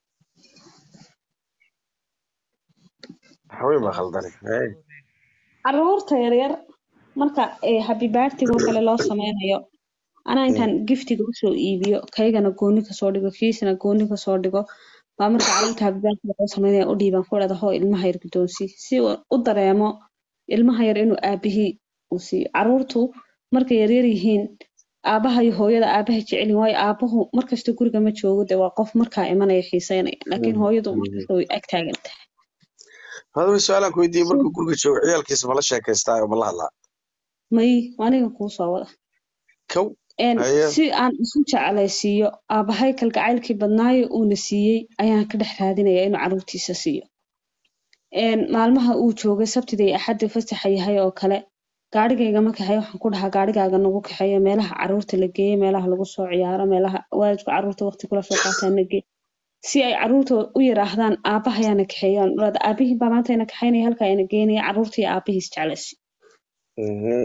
Haween baa khaldani. Haye. caruurta yaryar marka ee happy birthday oo kale loo sameynayo anaa intaan giftiga usoo iibiyo kaygana gooni kasoo dhigo kiisana gooni kasoo dhigo baa marka caruurta happy birthday loo sameynaya u dhiiban ku dhada hoo ilmaha yar guddoonsii si uu u dareemo ilmaha yar inuu aabihii uu siiyo caruurtu markay yaryar yihiin aabaha iyo hooyada aabaha jecelin waayo aabuhu markasta guriga ma joogo de waa qof markaa imanaya xiiseynaya laakiin hooyadu markasta way ag taagan tahay Hadaba su'aalaan ku weydiiyey markuu guriga joogo ciyaalkiisa ma la sheekaystaa oo ma la hadlaa? may aniga kuu soo wada Kow. een Haye. si aan isu jeclaysiiyo aabahay kalgacaylkii badnaayo uuna siiyey ayaan ka dhex raadinaya inuu caruurtiisa siiyo een maalmaha uu joogay sabtida iyo axadda fasaxa yahay oo kale gaarigayga ma kaxeeyo waxaan ku dhahaa gaarigaaga nagu kaxeeyo meelaha caruurta la geeyo meelaha lagu soo ciyaaro meelaha waalidku caruurta waqti kula soo qaataan la geeyo si ay caruurta u yiraahdaan aabahayaana kaxeeyaan dhada aabihii baa maanta ina kaxeynaya halkaa ina geenaya caruurtii aabihiis jeclaysi Mhm.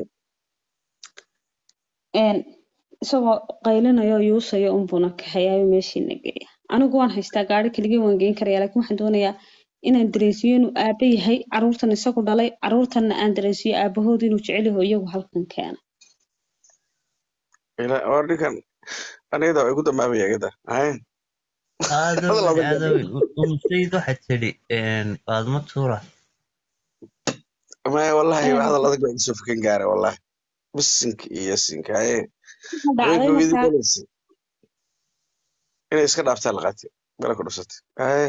een isagoo qaylinayo yuusayo unbuna kaxeeyaayo meeshiina geeya anigu waan haystaa gaari keligii waan geyn karaya laakiin waxaan doonayaa inaan dareensiyo inuu aaba yahay caruurtan isagu dhalay caruurtanna aan dareensiyo aabahood inuu jecel yaho iyagu halkan keena Ila oo ninkan anigada way ku dambaabaya gada. Haye. aadow Hadal lama aadow gaadho. umusayd waxaad tidhi baadma tuura Maya wallahi Een, hadal adag baa iga soo fakan gaaray wallahi. Bisinka iyo sinka. Haye. waxaa dhacday Haweenka weydii markaa galaysa. Inay iska dhaaftaa la qaatay. Mela ku dhufsatay. Haye.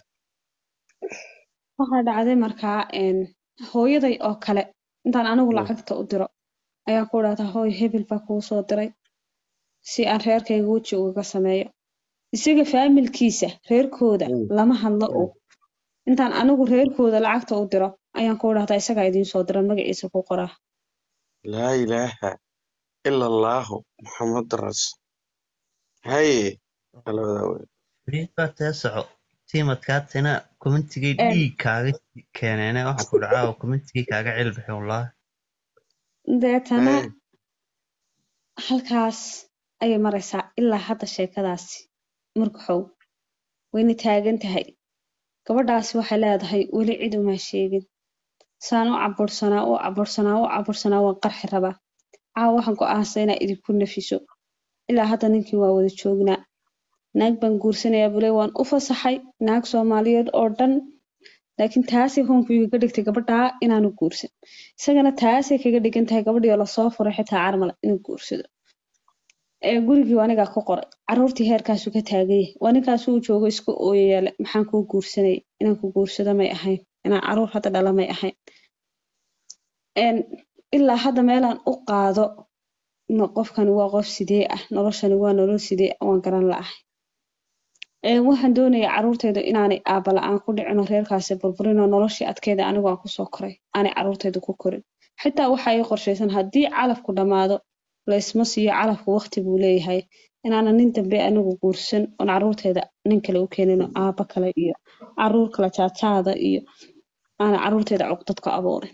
waxaa dhacday markaa een hooyaday oo kale intaan anigu Mm. lacagta u diro ayaan ku dhahdaa hooy hebel baa kuu soo diray si aan reerkayga weji ugaga sameeyo isaga faamilkiisa reerkooda Mm. lama hadlo Mm. oo intaan anigu reerkooda lacagta u diro ayaan ku dhahdaa isagaa idiin soo dira magaciisa ku qoraa laa ilaaha ila allaahu muxamad rasul haye labadaa wey fariid baa tee soco tiimadkaatina commentigay Een. dhiig kaaga keeneene waxaa ku dhacaa commentigay kaaga cilbixi wallaahi deetana Haye. halkaas ayay maraysaa ilaa hadda sheekadaasi murkaxow wayna taagan tahay gabadhaasi waxay leedahay weli cid uma sheegin saan u cabursanaa u cabursanaa u cabursanaa waan qarxi rabaa caawa waxaan go'aansaday inaa idinku nafiso ilaa hadda ninkii waa wada joognaa naag baan guursanayaa bule waan u fasaxay naag soomaaliyeed oo dhan laakiin taasay hoonku igaga dhigtay gabadhaa inaanu guursan isagana taasay kaga dhigan tahay gabadhii oo lasoo furay xitaa carmala inuu guursado ee gurigii waa anigaa ku qoray caruurtii heerkaasuu ka taagan yahay waa ninkaasuu joogo isku ooyayaale maxaan kuu guursanayay inaan ku guursado may ahayn inaan caruur hadda dhala may ahayn Een, ilaa hadda meelaan u qaado ma qofkani waa qof sidee ah noloshani waa nolol sidee ah waan garan la'ahay Een, waxaan doonayaa caruurtayda inaanay aaba la'aan ku dhicin oo reerkaasi burburin oo noloshii adkeeda anigu aan kusoo koray aanay caruurtayda ku korin xitaa waxa ii qorshaysan haddii calafku dhammaado laysma siiyo calafku waqti buu leeyahay inaanan nin dambe anigu guursan oon caruurtayda nin kale u keenin oo aaba kale iyo caruur kale jaajaada iyo aanay caruurtayda cuqdad ka abuurin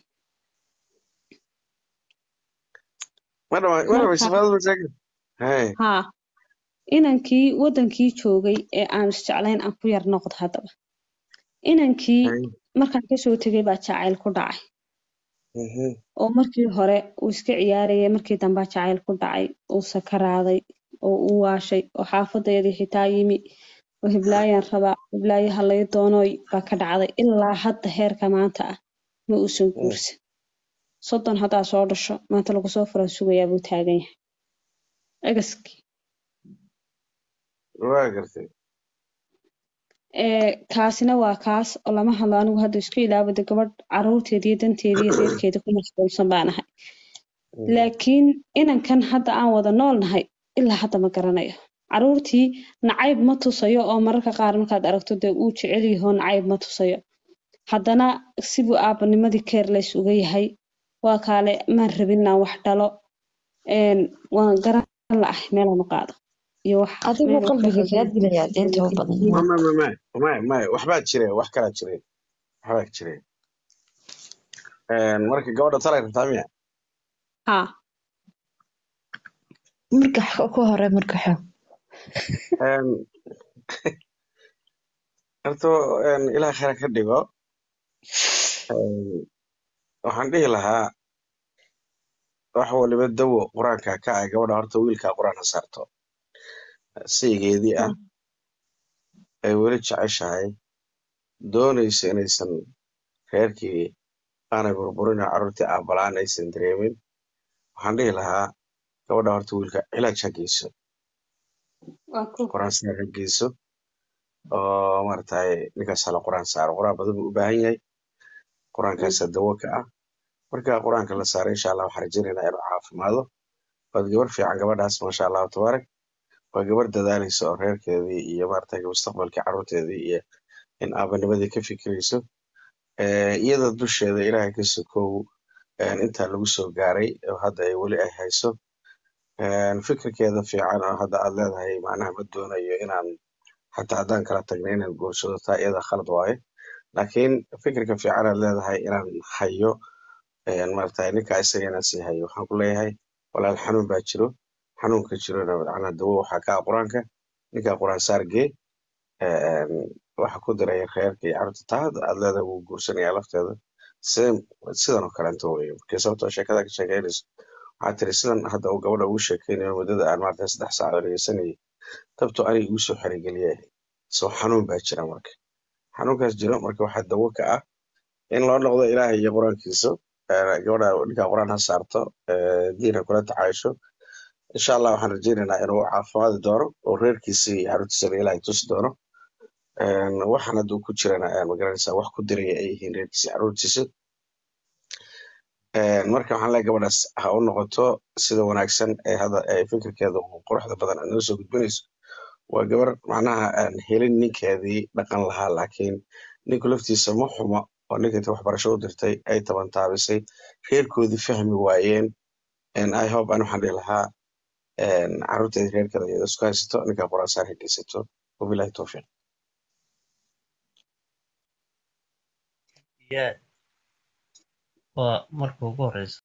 ma dhama ma Marka- dhamaysa faadada masaakin haye haa inankii wadankii joogay ee aan isjeclayn aan ku yar noqdo haddaba inankii haye markaan kasoo tegay baa jacayl ku dhacay Mhm. oo markii hore uu iska ciyaarayay markii dambaa jacayl ku dhacay uu sakaraaday oo uu waashay oo xaafadeedii xitaa yimi oo hiblaayaan rabaa hiblaayo halay doonooy baa ka dhacday ilaa hadda heerka maanta ah ma uusan guursan soddon haddaa soo dhasho maanta lagu soo furaa sugayaa buu taagan yahay egaskii waa gartay ee kaasina waa kaas oo lama hadlo anigu hadda isku ilaawada gabadh caruurteeda iyo danteeda iyo reerkeeda ku mashquulsan baan ahay laakiin inankan hadda aan wada nool nahay ilaa hadda ma garanayo caruurtii nacayb ma tusayo oo mararka qaar markaad aragto dee uu jecel yaho nacayb ma tusayo haddana sibuu aabanimadii careless uga yahay waa kaale maan rabin inaan wax dhalo een, waan garan la'ahay meelaan u qaado iyo wax adigu meel wax ka qalbiga kaa qaldan dilaya deenta u badan ma ma ma ma ma ma waxbaa jire wax kalaa jire waxbaa jire Een, marka gabadha talay rabtaa miya haa marka ku hore marka xo Een, horta een, ilaah khayr ka dhigo Een, waxaan dhihi lahaa wax waliba dawo qur-aanka ka ah gabadha horta wiilkaa qur-aan ha saarto saygeedii ah ay weli jeceshahay doonayso inaysan reerkii aanay burburin oo carruurtii aabalaan aysan dareemin waxaan dhihi lahaa gabadha horta wiilka cilaaj ha geyso waa ku qur-aan saar ha geyso oo maaragtay ninkaas hala qur-aan saaro qur-aan badan buu u baahan yahay qur-aankaasa dawo ka ah marka qur-aanka la saaro insha allah waxaan rajaynaynaa inuu caafimaado waad gabar fiican gabadhaas maasha allahu tabaarak waa gabar dadaalaysa oo reerkeedii iyo maaragtay mustaqbalkii carruurteedii iyo in aabanimadii ka fikirayso Eh, iyada dusheeda ilaahay ka sokow een, intaa lagu soo gaaray oo hadda ay weli ay hayso Een, fikirkeeda fiican oo hadda aad leedahay macnaha ma doonayo inaan xataa haddaan kala tagna inaan guursado taa iyada khalad waaye laakiin fikirka fiican aad leedahay inaan hayo een, maaragtay ninka isaga inaan sii hayo waxaan ku leeyahay walaal xanuun baa jiro xanuunka jirona macnaha dawo waxaa ka ah qur-aanka ninka qur-aan saar gee een, waxa ku diray reerka iyo carruurta taa hadda aad leedahay wuu guursanayaa lafteeda same sidan oo kaleeto weye markii sababtoo sheekada ka sheekeynayso waxaa tiri sidan hadda uu gabadha ugu sheekeynayo muddada aan maaragtay saddex saac oo dhegeysanayay tabto aniga igu soo xerigeliyay soo xanuun baa jira marka xanuunkaas jiro marka waxaa dawo ka ah in loo noqdo ilaahay iyo qur-aankiisa Eh, gabadha ninkaa qur-aan ha saarto eh, diin ha kula tacaayusho insha allah waxaan rajaynaynaa inuu caafimaadi doono oo reerkiisa iyo carruurtiisana ilaahay tusi doono Een, waxaan hadduu ku jirana eh, magaranaysaa wax ku diraya ay yihiin reerkiisa iyo carruurtiisa Een, marka waxaan leeyahay gabadhaas ha u noqoto sida wanaagsan ee hadda ay fikirkeeda ugu quruxda badan ay noo soo gudbinayso waa gabar macnaha aan helin ninkeedii dhaqan lahaa laakiin ninku laftiisa ma xumo oo ninka inta waxbarasho u dirtay ay tabantaabisay reerkoodii fahmi waayeen And I hope aan waxaan dhihi lahaa een, carruurteeda reerkeeda iyada isku haysato ninka qur-aan saar ha geysato wabilahi towfiiq yaa waa marka ugu horeysa